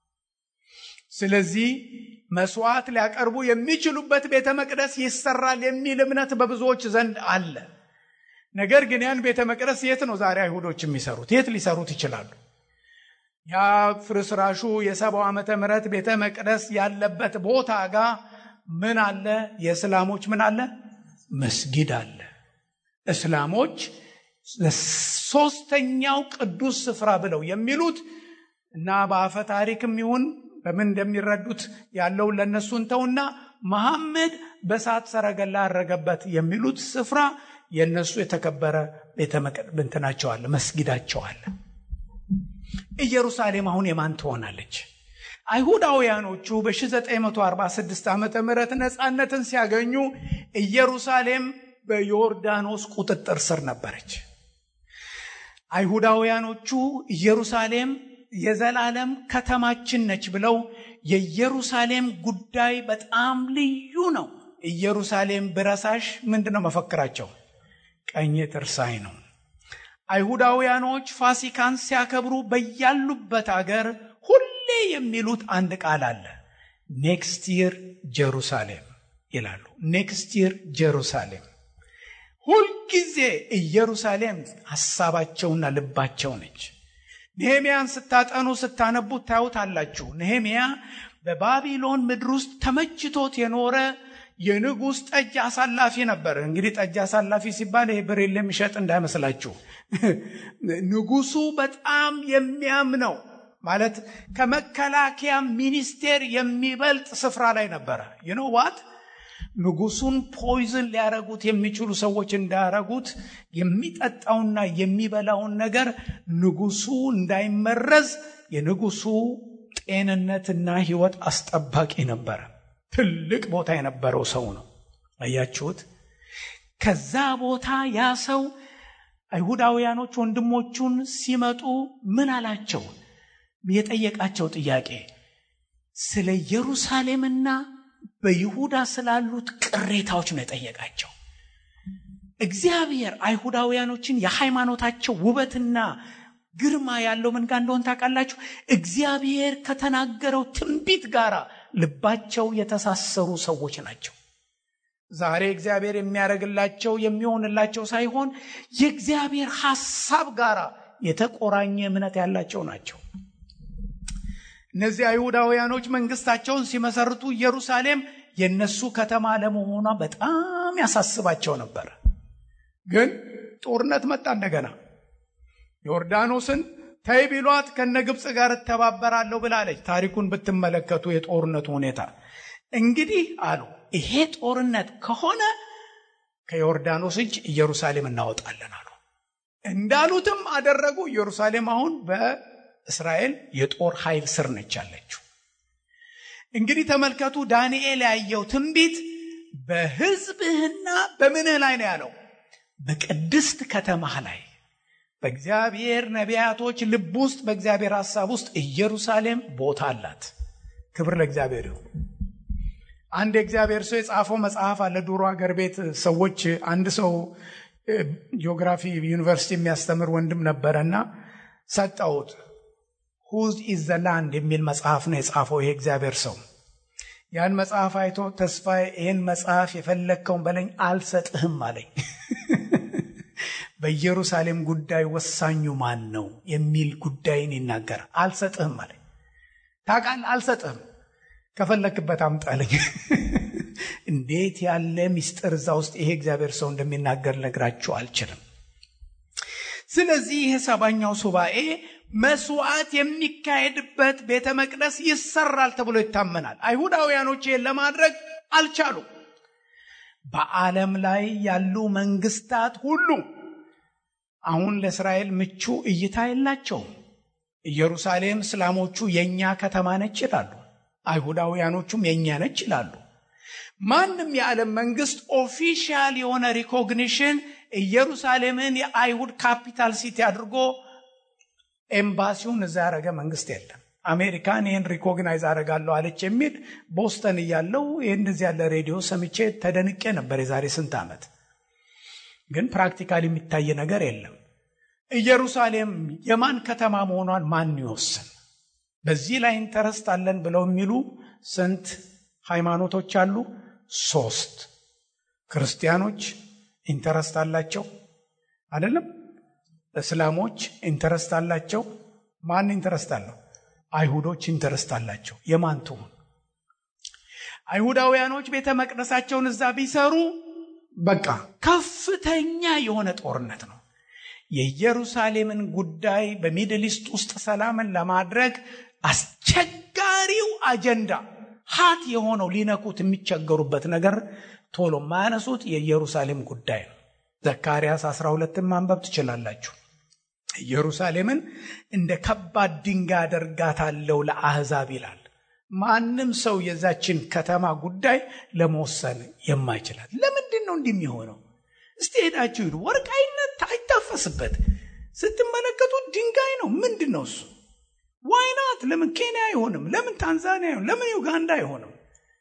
ስለዚህ መስዋዕት ሊያቀርቡ የሚችሉበት ቤተ መቅደስ ይሰራል የሚል እምነት በብዙዎች ዘንድ አለ ነገር ግን ያን ቤተ መቅደስ የት ነው ዛሬ አይሁዶች የሚሰሩት የት ሊሰሩት ይችላሉ ያ ፍርስራሹ የሰባው ዓመተ ምህረት ቤተ መቅደስ ያለበት ቦታ ጋር ምን አለ የእስላሞች ምን አለ መስጊድ አለ እስላሞች ሶስተኛው ቅዱስ ስፍራ ብለው የሚሉት እና በአፈ ታሪክም ይሁን በምን እንደሚረዱት ያለውን ለእነሱ እንተውና መሐመድ በእሳት ሰረገላ አረገበት የሚሉት ስፍራ የእነሱ የተከበረ ቤተ እንትናቸው አለ፣ መስጊዳቸው አለ። ኢየሩሳሌም አሁን የማን ትሆናለች? አይሁዳውያኖቹ በ1946 ዓመተ ምህረት ነፃነትን ሲያገኙ ኢየሩሳሌም በዮርዳኖስ ቁጥጥር ስር ነበረች። አይሁዳውያኖቹ ኢየሩሳሌም የዘላለም ከተማችን ነች ብለው የኢየሩሳሌም ጉዳይ በጣም ልዩ ነው። ኢየሩሳሌም ብረሳሽ ምንድን ነው መፈክራቸው? ቀኝ ትርሳይ ነው። አይሁዳውያኖች ፋሲካን ሲያከብሩ በያሉበት አገር ሁሌ የሚሉት አንድ ቃል አለ። ኔክስት ይር ጀሩሳሌም ይላሉ። ኔክስት ይር ጀሩሳሌም። ሁልጊዜ ኢየሩሳሌም ሀሳባቸውና ልባቸው ነች። ነሄምያን ስታጠኑ ስታነቡት ታዩታላችሁ። ነሄምያ በባቢሎን ምድር ውስጥ ተመችቶት የኖረ የንጉሥ ጠጅ አሳላፊ ነበር። እንግዲህ ጠጅ አሳላፊ ሲባል ይሄ ብሬል የሚሸጥ እንዳይመስላችሁ። ንጉሱ በጣም የሚያምነው ማለት ከመከላከያ ሚኒስቴር የሚበልጥ ስፍራ ላይ ነበረ። ይኖ ዋት ንጉሱን ፖይዝን ሊያረጉት የሚችሉ ሰዎች እንዳያረጉት የሚጠጣውና የሚበላውን ነገር ንጉሱ እንዳይመረዝ የንጉሱ ጤንነትና ሕይወት አስጠባቂ ነበረ። ትልቅ ቦታ የነበረው ሰው ነው። አያችሁት? ከዛ ቦታ ያ ሰው አይሁዳውያኖች ወንድሞቹን ሲመጡ ምን አላቸው? የጠየቃቸው ጥያቄ ስለ ኢየሩሳሌምና በይሁዳ ስላሉት ቅሬታዎች ነው የጠየቃቸው። እግዚአብሔር አይሁዳውያኖችን የሃይማኖታቸው ውበትና ግርማ ያለው ምን ጋር እንደሆን ታውቃላችሁ? እግዚአብሔር ከተናገረው ትንቢት ጋር ልባቸው የተሳሰሩ ሰዎች ናቸው። ዛሬ እግዚአብሔር የሚያደርግላቸው የሚሆንላቸው ሳይሆን የእግዚአብሔር ሐሳብ ጋር የተቆራኘ እምነት ያላቸው ናቸው። እነዚህ አይሁዳውያኖች መንግስታቸውን ሲመሰርቱ ኢየሩሳሌም የነሱ ከተማ ለመሆኗ በጣም ያሳስባቸው ነበር። ግን ጦርነት መጣ እንደገና። ዮርዳኖስን ተይ ቢሏት ከነ ግብፅ ጋር እተባበራለሁ ብላለች። ታሪኩን ብትመለከቱ የጦርነቱ ሁኔታ እንግዲህ አሉ ይሄ ጦርነት ከሆነ ከዮርዳኖስ እጅ ኢየሩሳሌም እናወጣለን አሉ። እንዳሉትም አደረጉ። ኢየሩሳሌም አሁን በእስራኤል የጦር ኃይል ስር ነች ያለችው። እንግዲህ ተመልከቱ፣ ዳንኤል ያየው ትንቢት በሕዝብህና በምንህ ላይ ነው ያለው፣ በቅድስት ከተማህ ላይ በእግዚአብሔር ነቢያቶች ልብ ውስጥ በእግዚአብሔር ሐሳብ ውስጥ ኢየሩሳሌም ቦታ አላት። ክብር ለእግዚአብሔር ይሁን። አንድ የእግዚአብሔር ሰው የጻፈው መጽሐፍ አለ። ድሮ አገር ቤት ሰዎች አንድ ሰው ጂኦግራፊ ዩኒቨርሲቲ የሚያስተምር ወንድም ነበረና ሰጠውት። ሁዝ ኢዝ ዘ ላንድ የሚል መጽሐፍ ነው የጻፈው ይሄ እግዚአብሔር ሰው። ያን መጽሐፍ አይቶ ተስፋዬ ይህን መጽሐፍ የፈለግከውን በለኝ አልሰጥህም አለኝ። በኢየሩሳሌም ጉዳይ ወሳኙ ማን ነው የሚል ጉዳይን ይናገራል። አልሰጥህም አለኝ። ታውቃለህ፣ አልሰጥህም ከፈለክበት አምጣለኝ። እንዴት ያለ ሚስጥር እዛ ውስጥ ይሄ እግዚአብሔር ሰው እንደሚናገር ነግራችሁ አልችልም። ስለዚህ ይሄ ሰባኛው ሱባኤ መስዋዕት የሚካሄድበት ቤተ መቅደስ ይሰራል ተብሎ ይታመናል። አይሁዳውያኖች ይህን ለማድረግ አልቻሉም። በዓለም ላይ ያሉ መንግስታት ሁሉ አሁን ለእስራኤል ምቹ እይታ የላቸውም። ኢየሩሳሌም እስላሞቹ የእኛ ከተማ ነች ይላሉ። አይሁዳውያኖቹም የእኛ ነች ይላሉ። ማንም የዓለም መንግስት ኦፊሻል የሆነ ሪኮግኒሽን ኢየሩሳሌምን የአይሁድ ካፒታል ሲቲ አድርጎ ኤምባሲውን እዛ ያደረገ መንግስት የለም። አሜሪካን ይህን ሪኮግናይዝ አደርጋለሁ አለች የሚል ቦስተን እያለው ይህ እንደዚህ ያለ ሬዲዮ ሰምቼ ተደንቄ ነበር የዛሬ ስንት ዓመት። ግን ፕራክቲካል የሚታይ ነገር የለም። ኢየሩሳሌም የማን ከተማ መሆኗን ማን ይወስን? በዚህ ላይ ኢንተረስት አለን ብለው የሚሉ ስንት ሃይማኖቶች አሉ? ሶስት። ክርስቲያኖች ኢንተረስት አላቸው አይደለም? እስላሞች ኢንተረስት አላቸው። ማን ኢንተረስት አለው? አይሁዶች ኢንተረስት አላቸው። የማን ትሁን? አይሁዳውያኖች ቤተ መቅደሳቸውን እዛ ቢሰሩ በቃ ከፍተኛ የሆነ ጦርነት ነው። የኢየሩሳሌምን ጉዳይ በሚድል ኢስት ውስጥ ሰላምን ለማድረግ አስቸጋሪው አጀንዳ ሀት የሆነው ሊነኩት የሚቸገሩበት ነገር ቶሎ የማያነሱት የኢየሩሳሌም ጉዳይ ነው። ዘካርያስ 12ን ማንበብ ትችላላችሁ። ኢየሩሳሌምን እንደ ከባድ ድንጋይ አደርጋታለሁ ለአሕዛብ ይላል። ማንም ሰው የዛችን ከተማ ጉዳይ ለመወሰን የማይችላል። ለምንድን ነው እንዲህ የሚሆነው? እስቲ ሄዳችሁ ሂዱ። ወርቅ አይነት አይታፈስበት ስትመለከቱት ድንጋይ ነው። ምንድን ነው እሱ? ዋይናት ለምን ኬንያ አይሆንም? ለምን ታንዛኒያ አይሆንም? ለምን ዩጋንዳ አይሆንም?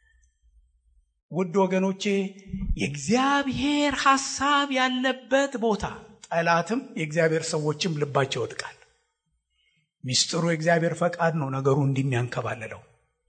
ውድ ወገኖቼ የእግዚአብሔር ሐሳብ ያለበት ቦታ ጠላትም የእግዚአብሔር ሰዎችም ልባቸው ይወድቃል። ሚስጥሩ የእግዚአብሔር ፈቃድ ነው ነገሩ እንዲሚያንከባልለው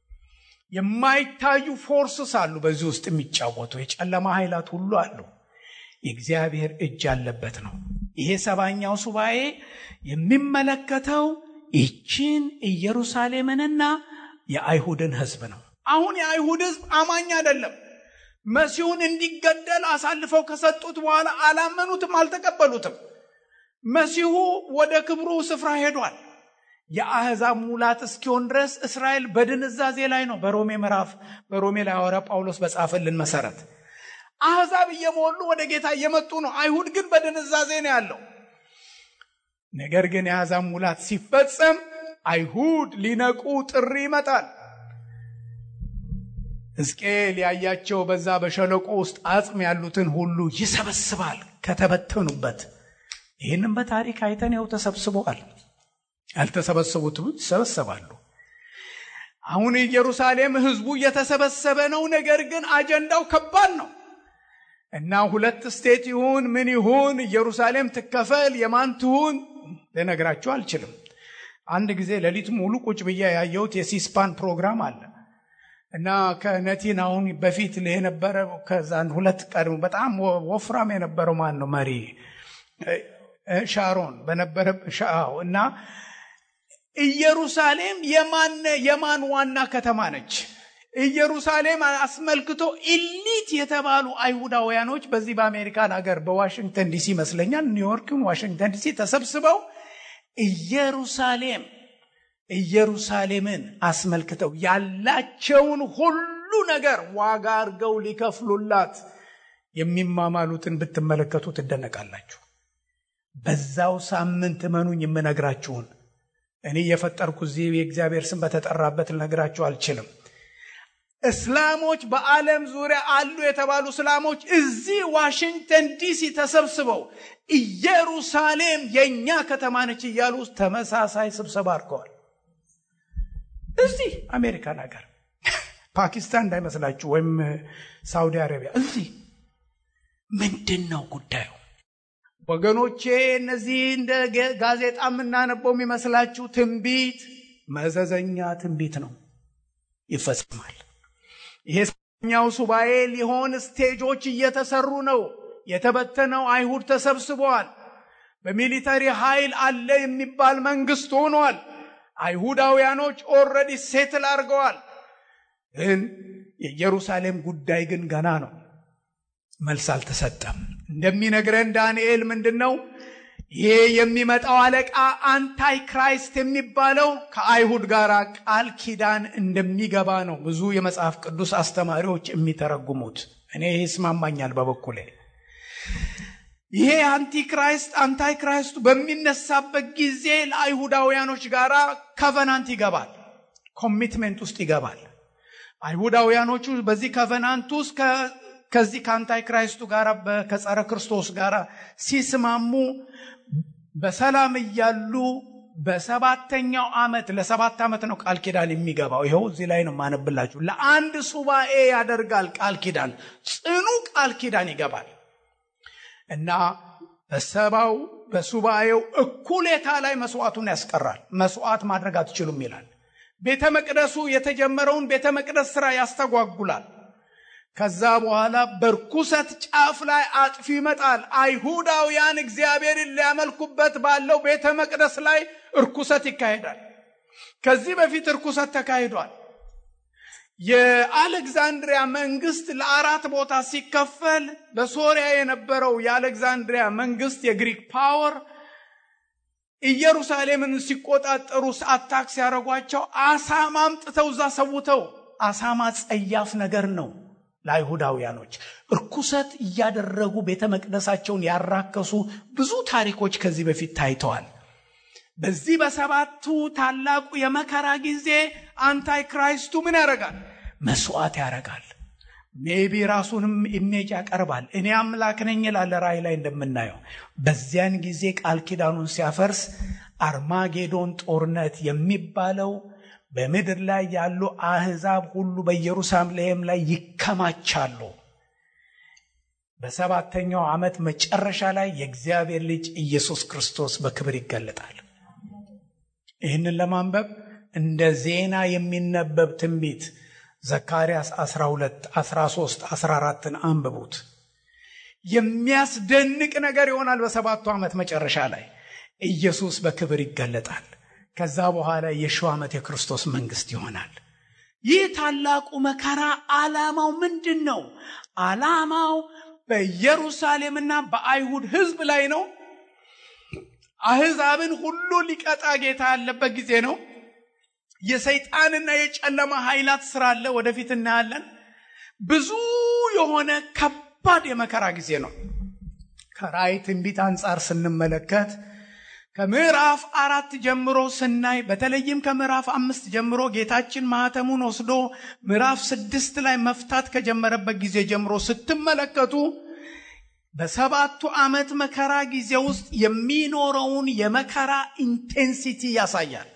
የማይታዩ ፎርስስ አሉ በዚህ ውስጥ የሚጫወቱ የጨለማ ኃይላት ሁሉ አሉ። የእግዚአብሔር እጅ ያለበት ነው። ይሄ ሰባኛው ሱባኤ የሚመለከተው ይችን ኢየሩሳሌምንና የአይሁድን ሕዝብ ነው። አሁን የአይሁድ ሕዝብ አማኝ አይደለም። መሲሁን እንዲገደል አሳልፈው ከሰጡት በኋላ አላመኑትም፣ አልተቀበሉትም። መሲሁ ወደ ክብሩ ስፍራ ሄዷል። የአሕዛብ ሙላት እስኪሆን ድረስ እስራኤል በድንዛዜ ላይ ነው። በሮሜ ምዕራፍ በሮሜ ላይ ሐዋርያ ጳውሎስ በጻፈልን መሰረት አሕዛብ እየሞሉ ወደ ጌታ እየመጡ ነው። አይሁድ ግን በድንዛዜ ነው ያለው። ነገር ግን የአሕዛብ ሙላት ሲፈጸም አይሁድ ሊነቁ ጥሪ ይመጣል። ሕዝቅኤል ያያቸው በዛ በሸለቆ ውስጥ አጽም ያሉትን ሁሉ ይሰበስባል ከተበተኑበት። ይህንም በታሪክ አይተን ያው ተሰብስበዋል። ያልተሰበሰቡት ይሰበሰባሉ። አሁን ኢየሩሳሌም ህዝቡ እየተሰበሰበ ነው። ነገር ግን አጀንዳው ከባድ ነው እና ሁለት ስቴት ይሁን ምን ይሁን ኢየሩሳሌም ትከፈል የማን ትሁን ልነግራችሁ አልችልም። አንድ ጊዜ ሌሊት ሙሉ ቁጭ ብዬ ያየሁት የሲስፓን ፕሮግራም አለ እና ከነቲን አሁን በፊት የነበረ ከዛን ሁለት ቀድሞ በጣም ወፍራም የነበረው ማን ነው መሪ ሻሮን በነበረ ሻው እና ኢየሩሳሌም የማን የማን ዋና ከተማ ነች? ኢየሩሳሌም አስመልክቶ ኢሊት የተባሉ አይሁዳውያኖች በዚህ በአሜሪካን ሀገር በዋሽንግተን ዲሲ ይመስለኛል፣ ኒውዮርክን ዋሽንግተን ዲሲ ተሰብስበው ኢየሩሳሌም ኢየሩሳሌምን አስመልክተው ያላቸውን ሁሉ ነገር ዋጋ አድርገው ሊከፍሉላት የሚማማሉትን ብትመለከቱ ትደነቃላችሁ። በዛው ሳምንት እመኑኝ የምነግራችሁን እኔ የፈጠርኩ እዚህ የእግዚአብሔር ስም በተጠራበት ልነግራችሁ አልችልም። እስላሞች በዓለም ዙሪያ አሉ የተባሉ እስላሞች እዚህ ዋሽንግተን ዲሲ ተሰብስበው ኢየሩሳሌም የእኛ ከተማ ነች እያሉ ተመሳሳይ ስብሰባ አድርገዋል። እዚህ አሜሪካን ሀገር ፓኪስታን እንዳይመስላችሁ ወይም ሳውዲ አረቢያ እዚህ ምንድን ነው ጉዳዩ? ወገኖቼ እነዚህ እንደ ጋዜጣ የምናነበው የሚመስላችሁ ትንቢት መዘዘኛ ትንቢት ነው፣ ይፈጽማል። ይሄ ሰኛው ሱባኤ ሊሆን ስቴጆች እየተሰሩ ነው። የተበተነው አይሁድ ተሰብስበዋል። በሚሊተሪ ኃይል አለ የሚባል መንግስት ሆኗል። አይሁዳውያኖች ኦልሬዲ ሴትል አድርገዋል። ግን የኢየሩሳሌም ጉዳይ ግን ገና ነው። መልስ አልተሰጠም። እንደሚነግረን ዳንኤል ምንድን ነው ይሄ የሚመጣው አለቃ አንታይ ክራይስት የሚባለው ከአይሁድ ጋር ቃል ኪዳን እንደሚገባ ነው ብዙ የመጽሐፍ ቅዱስ አስተማሪዎች የሚተረጉሙት። እኔ ይህ ይስማማኛል በበኩሌ። ይሄ አንቲክራይስት አንታይ ክራይስቱ በሚነሳበት ጊዜ ለአይሁዳውያኖች ጋር ከቨናንት ይገባል፣ ኮሚትሜንት ውስጥ ይገባል። አይሁዳውያኖቹ በዚህ ከቨናንት ውስጥ ከዚህ ከአንታይ ክራይስቱ ጋር ከጸረ ክርስቶስ ጋር ሲስማሙ በሰላም እያሉ በሰባተኛው ዓመት ለሰባት ዓመት ነው ቃል ኪዳን የሚገባው። ይኸው እዚህ ላይ ነው ማነብላችሁ። ለአንድ ሱባኤ ያደርጋል ቃል ኪዳን፣ ጽኑ ቃል ኪዳን ይገባል እና በሰባው በሱባኤው እኩሌታ ላይ መስዋዕቱን ያስቀራል። መስዋዕት ማድረግ አትችሉም ይላል። ቤተ መቅደሱ የተጀመረውን ቤተ መቅደስ ስራ ያስተጓጉላል። ከዛ በኋላ በርኩሰት ጫፍ ላይ አጥፊ ይመጣል። አይሁዳውያን እግዚአብሔርን ሊያመልኩበት ባለው ቤተ መቅደስ ላይ እርኩሰት ይካሄዳል። ከዚህ በፊት እርኩሰት ተካሂዷል። የአሌክዛንድሪያ መንግስት ለአራት ቦታ ሲከፈል በሶሪያ የነበረው የአሌክዛንድሪያ መንግስት የግሪክ ፓወር ኢየሩሳሌምን ሲቆጣጠሩ አታክ ሲያደርጓቸው አሳማ አምጥተው እዛ ሰውተው አሳማ ጸያፍ ነገር ነው ለአይሁዳውያኖች እርኩሰት እያደረጉ ቤተ መቅደሳቸውን ያራከሱ ብዙ ታሪኮች ከዚህ በፊት ታይተዋል በዚህ በሰባቱ ታላቁ የመከራ ጊዜ አንታይ ክራይስቱ ምን ያደርጋል መስዋዕት ያደርጋል ሜቢ ራሱንም ኢሜጅ ያቀርባል እኔ አምላክ ነኝ ይላል ራእይ ላይ እንደምናየው በዚያን ጊዜ ቃል ኪዳኑን ሲያፈርስ አርማጌዶን ጦርነት የሚባለው በምድር ላይ ያሉ አህዛብ ሁሉ በኢየሩሳሌም ላይ ይከማቻሉ በሰባተኛው ዓመት መጨረሻ ላይ የእግዚአብሔር ልጅ ኢየሱስ ክርስቶስ በክብር ይገለጣል ይህንን ለማንበብ እንደ ዜና የሚነበብ ትንቢት ዘካርያስ 12 13 14ን አንብቡት የሚያስደንቅ ነገር ይሆናል በሰባቱ ዓመት መጨረሻ ላይ ኢየሱስ በክብር ይገለጣል ከዛ በኋላ የሺው ዓመት የክርስቶስ መንግስት ይሆናል ይህ ታላቁ መከራ ዓላማው ምንድን ነው ዓላማው በኢየሩሳሌምና በአይሁድ ህዝብ ላይ ነው አህዛብን ሁሉ ሊቀጣ ጌታ ያለበት ጊዜ ነው የሰይጣንና የጨለማ ኃይላት ስራ አለ ወደፊት እናያለን ብዙ የሆነ ከባድ የመከራ ጊዜ ነው ከራእይ ትንቢት አንጻር ስንመለከት ከምዕራፍ አራት ጀምሮ ስናይ በተለይም ከምዕራፍ አምስት ጀምሮ ጌታችን ማህተሙን ወስዶ ምዕራፍ ስድስት ላይ መፍታት ከጀመረበት ጊዜ ጀምሮ ስትመለከቱ በሰባቱ ዓመት መከራ ጊዜ ውስጥ የሚኖረውን የመከራ ኢንቴንሲቲ ያሳያል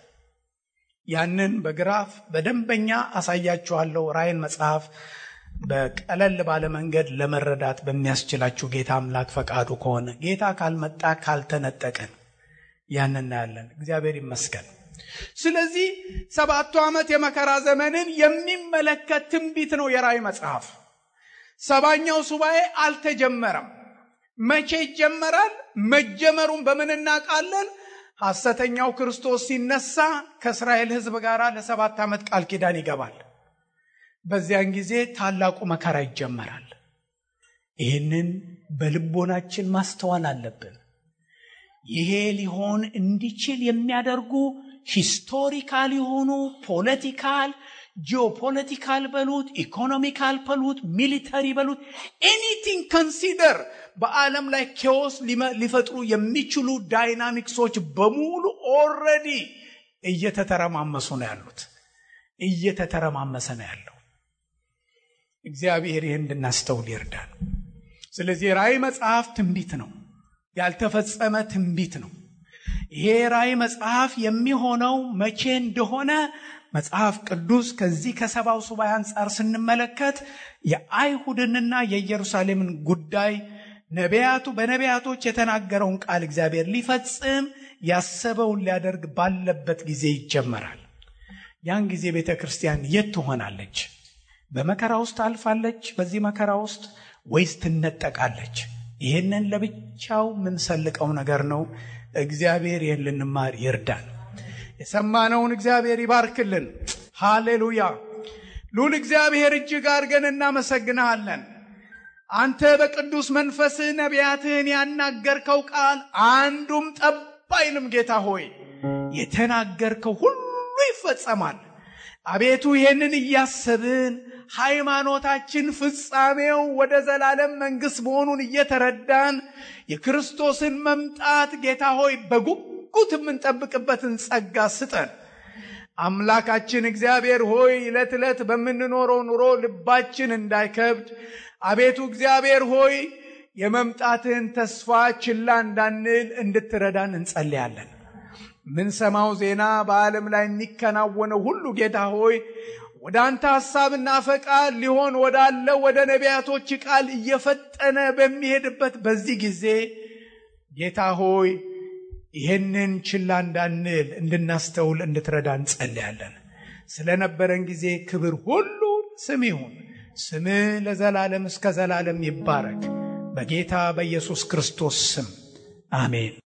ያንን በግራፍ በደንበኛ አሳያችኋለሁ ራይን መጽሐፍ በቀለል ባለ መንገድ ለመረዳት በሚያስችላችሁ ጌታ አምላክ ፈቃዱ ከሆነ ጌታ ካልመጣ ካልተነጠቀን ያን እናያለን እግዚአብሔር ይመስገን ስለዚህ ሰባቱ ዓመት የመከራ ዘመንን የሚመለከት ትንቢት ነው የራእይ መጽሐፍ ሰባኛው ሱባኤ አልተጀመረም መቼ ይጀመራል መጀመሩን በምን እናውቃለን ሐሰተኛው ክርስቶስ ሲነሳ ከእስራኤል ህዝብ ጋር ለሰባት ዓመት ቃል ኪዳን ይገባል በዚያን ጊዜ ታላቁ መከራ ይጀመራል ይህንን በልቦናችን ማስተዋል አለብን ይሄ ሊሆን እንዲችል የሚያደርጉ ሂስቶሪካል የሆኑ ፖለቲካል ጂኦፖለቲካል በሉት ኢኮኖሚካል በሉት ሚሊተሪ በሉት ኤኒቲንግ ከንሲደር በዓለም ላይ ኬዎስ ሊፈጥሩ የሚችሉ ዳይናሚክሶች በሙሉ ኦረዲ እየተተረማመሱ ነው ያሉት እየተተረማመሰ ነው ያለው እግዚአብሔር ይህ እንድናስተውል ይርዳል ስለዚህ ራእይ መጽሐፍ ትንቢት ነው ያልተፈጸመ ትንቢት ነው ይሄ ራእይ መጽሐፍ የሚሆነው መቼ እንደሆነ መጽሐፍ ቅዱስ ከዚህ ከሰባው ሱባኤ አንጻር ስንመለከት የአይሁድንና የኢየሩሳሌምን ጉዳይ ነቢያቱ በነቢያቶች የተናገረውን ቃል እግዚአብሔር ሊፈጽም ያሰበውን ሊያደርግ ባለበት ጊዜ ይጀመራል ያን ጊዜ ቤተ ክርስቲያን የት ትሆናለች በመከራ ውስጥ አልፋለች በዚህ መከራ ውስጥ ወይስ ትነጠቃለች ይህንን ለብቻው የምንሰልቀው ነገር ነው እግዚአብሔር ይህን ልንማር ይርዳን የሰማነውን እግዚአብሔር ይባርክልን ሃሌሉያ ሉል እግዚአብሔር እጅግ አድርገን እናመሰግንሃለን አንተ በቅዱስ መንፈስህ ነቢያትህን ያናገርከው ቃል አንዱም ጠብ አይልም ጌታ ሆይ የተናገርከው ሁሉ ይፈጸማል አቤቱ ይህንን እያሰብን ሃይማኖታችን ፍጻሜው ወደ ዘላለም መንግስት መሆኑን እየተረዳን የክርስቶስን መምጣት ጌታ ሆይ በጉጉት የምንጠብቅበትን ጸጋ ስጠን አምላካችን እግዚአብሔር ሆይ ዕለት ዕለት በምንኖረው ኑሮ ልባችን እንዳይከብድ አቤቱ እግዚአብሔር ሆይ የመምጣትህን ተስፋ ችላ እንዳንል እንድትረዳን እንጸልያለን ምንሰማው ዜና በዓለም ላይ የሚከናወነው ሁሉ ጌታ ሆይ ወደ አንተ ሐሳብና ፈቃድ ሊሆን ወዳለው ወደ ነቢያቶች ቃል እየፈጠነ በሚሄድበት በዚህ ጊዜ ጌታ ሆይ ይህንን ችላ እንዳንል እንድናስተውል እንድትረዳ እንጸልያለን ስለነበረን ጊዜ ክብር ሁሉ ስም ይሁን ስምህ ለዘላለም እስከ ዘላለም ይባረክ በጌታ በኢየሱስ ክርስቶስ ስም አሜን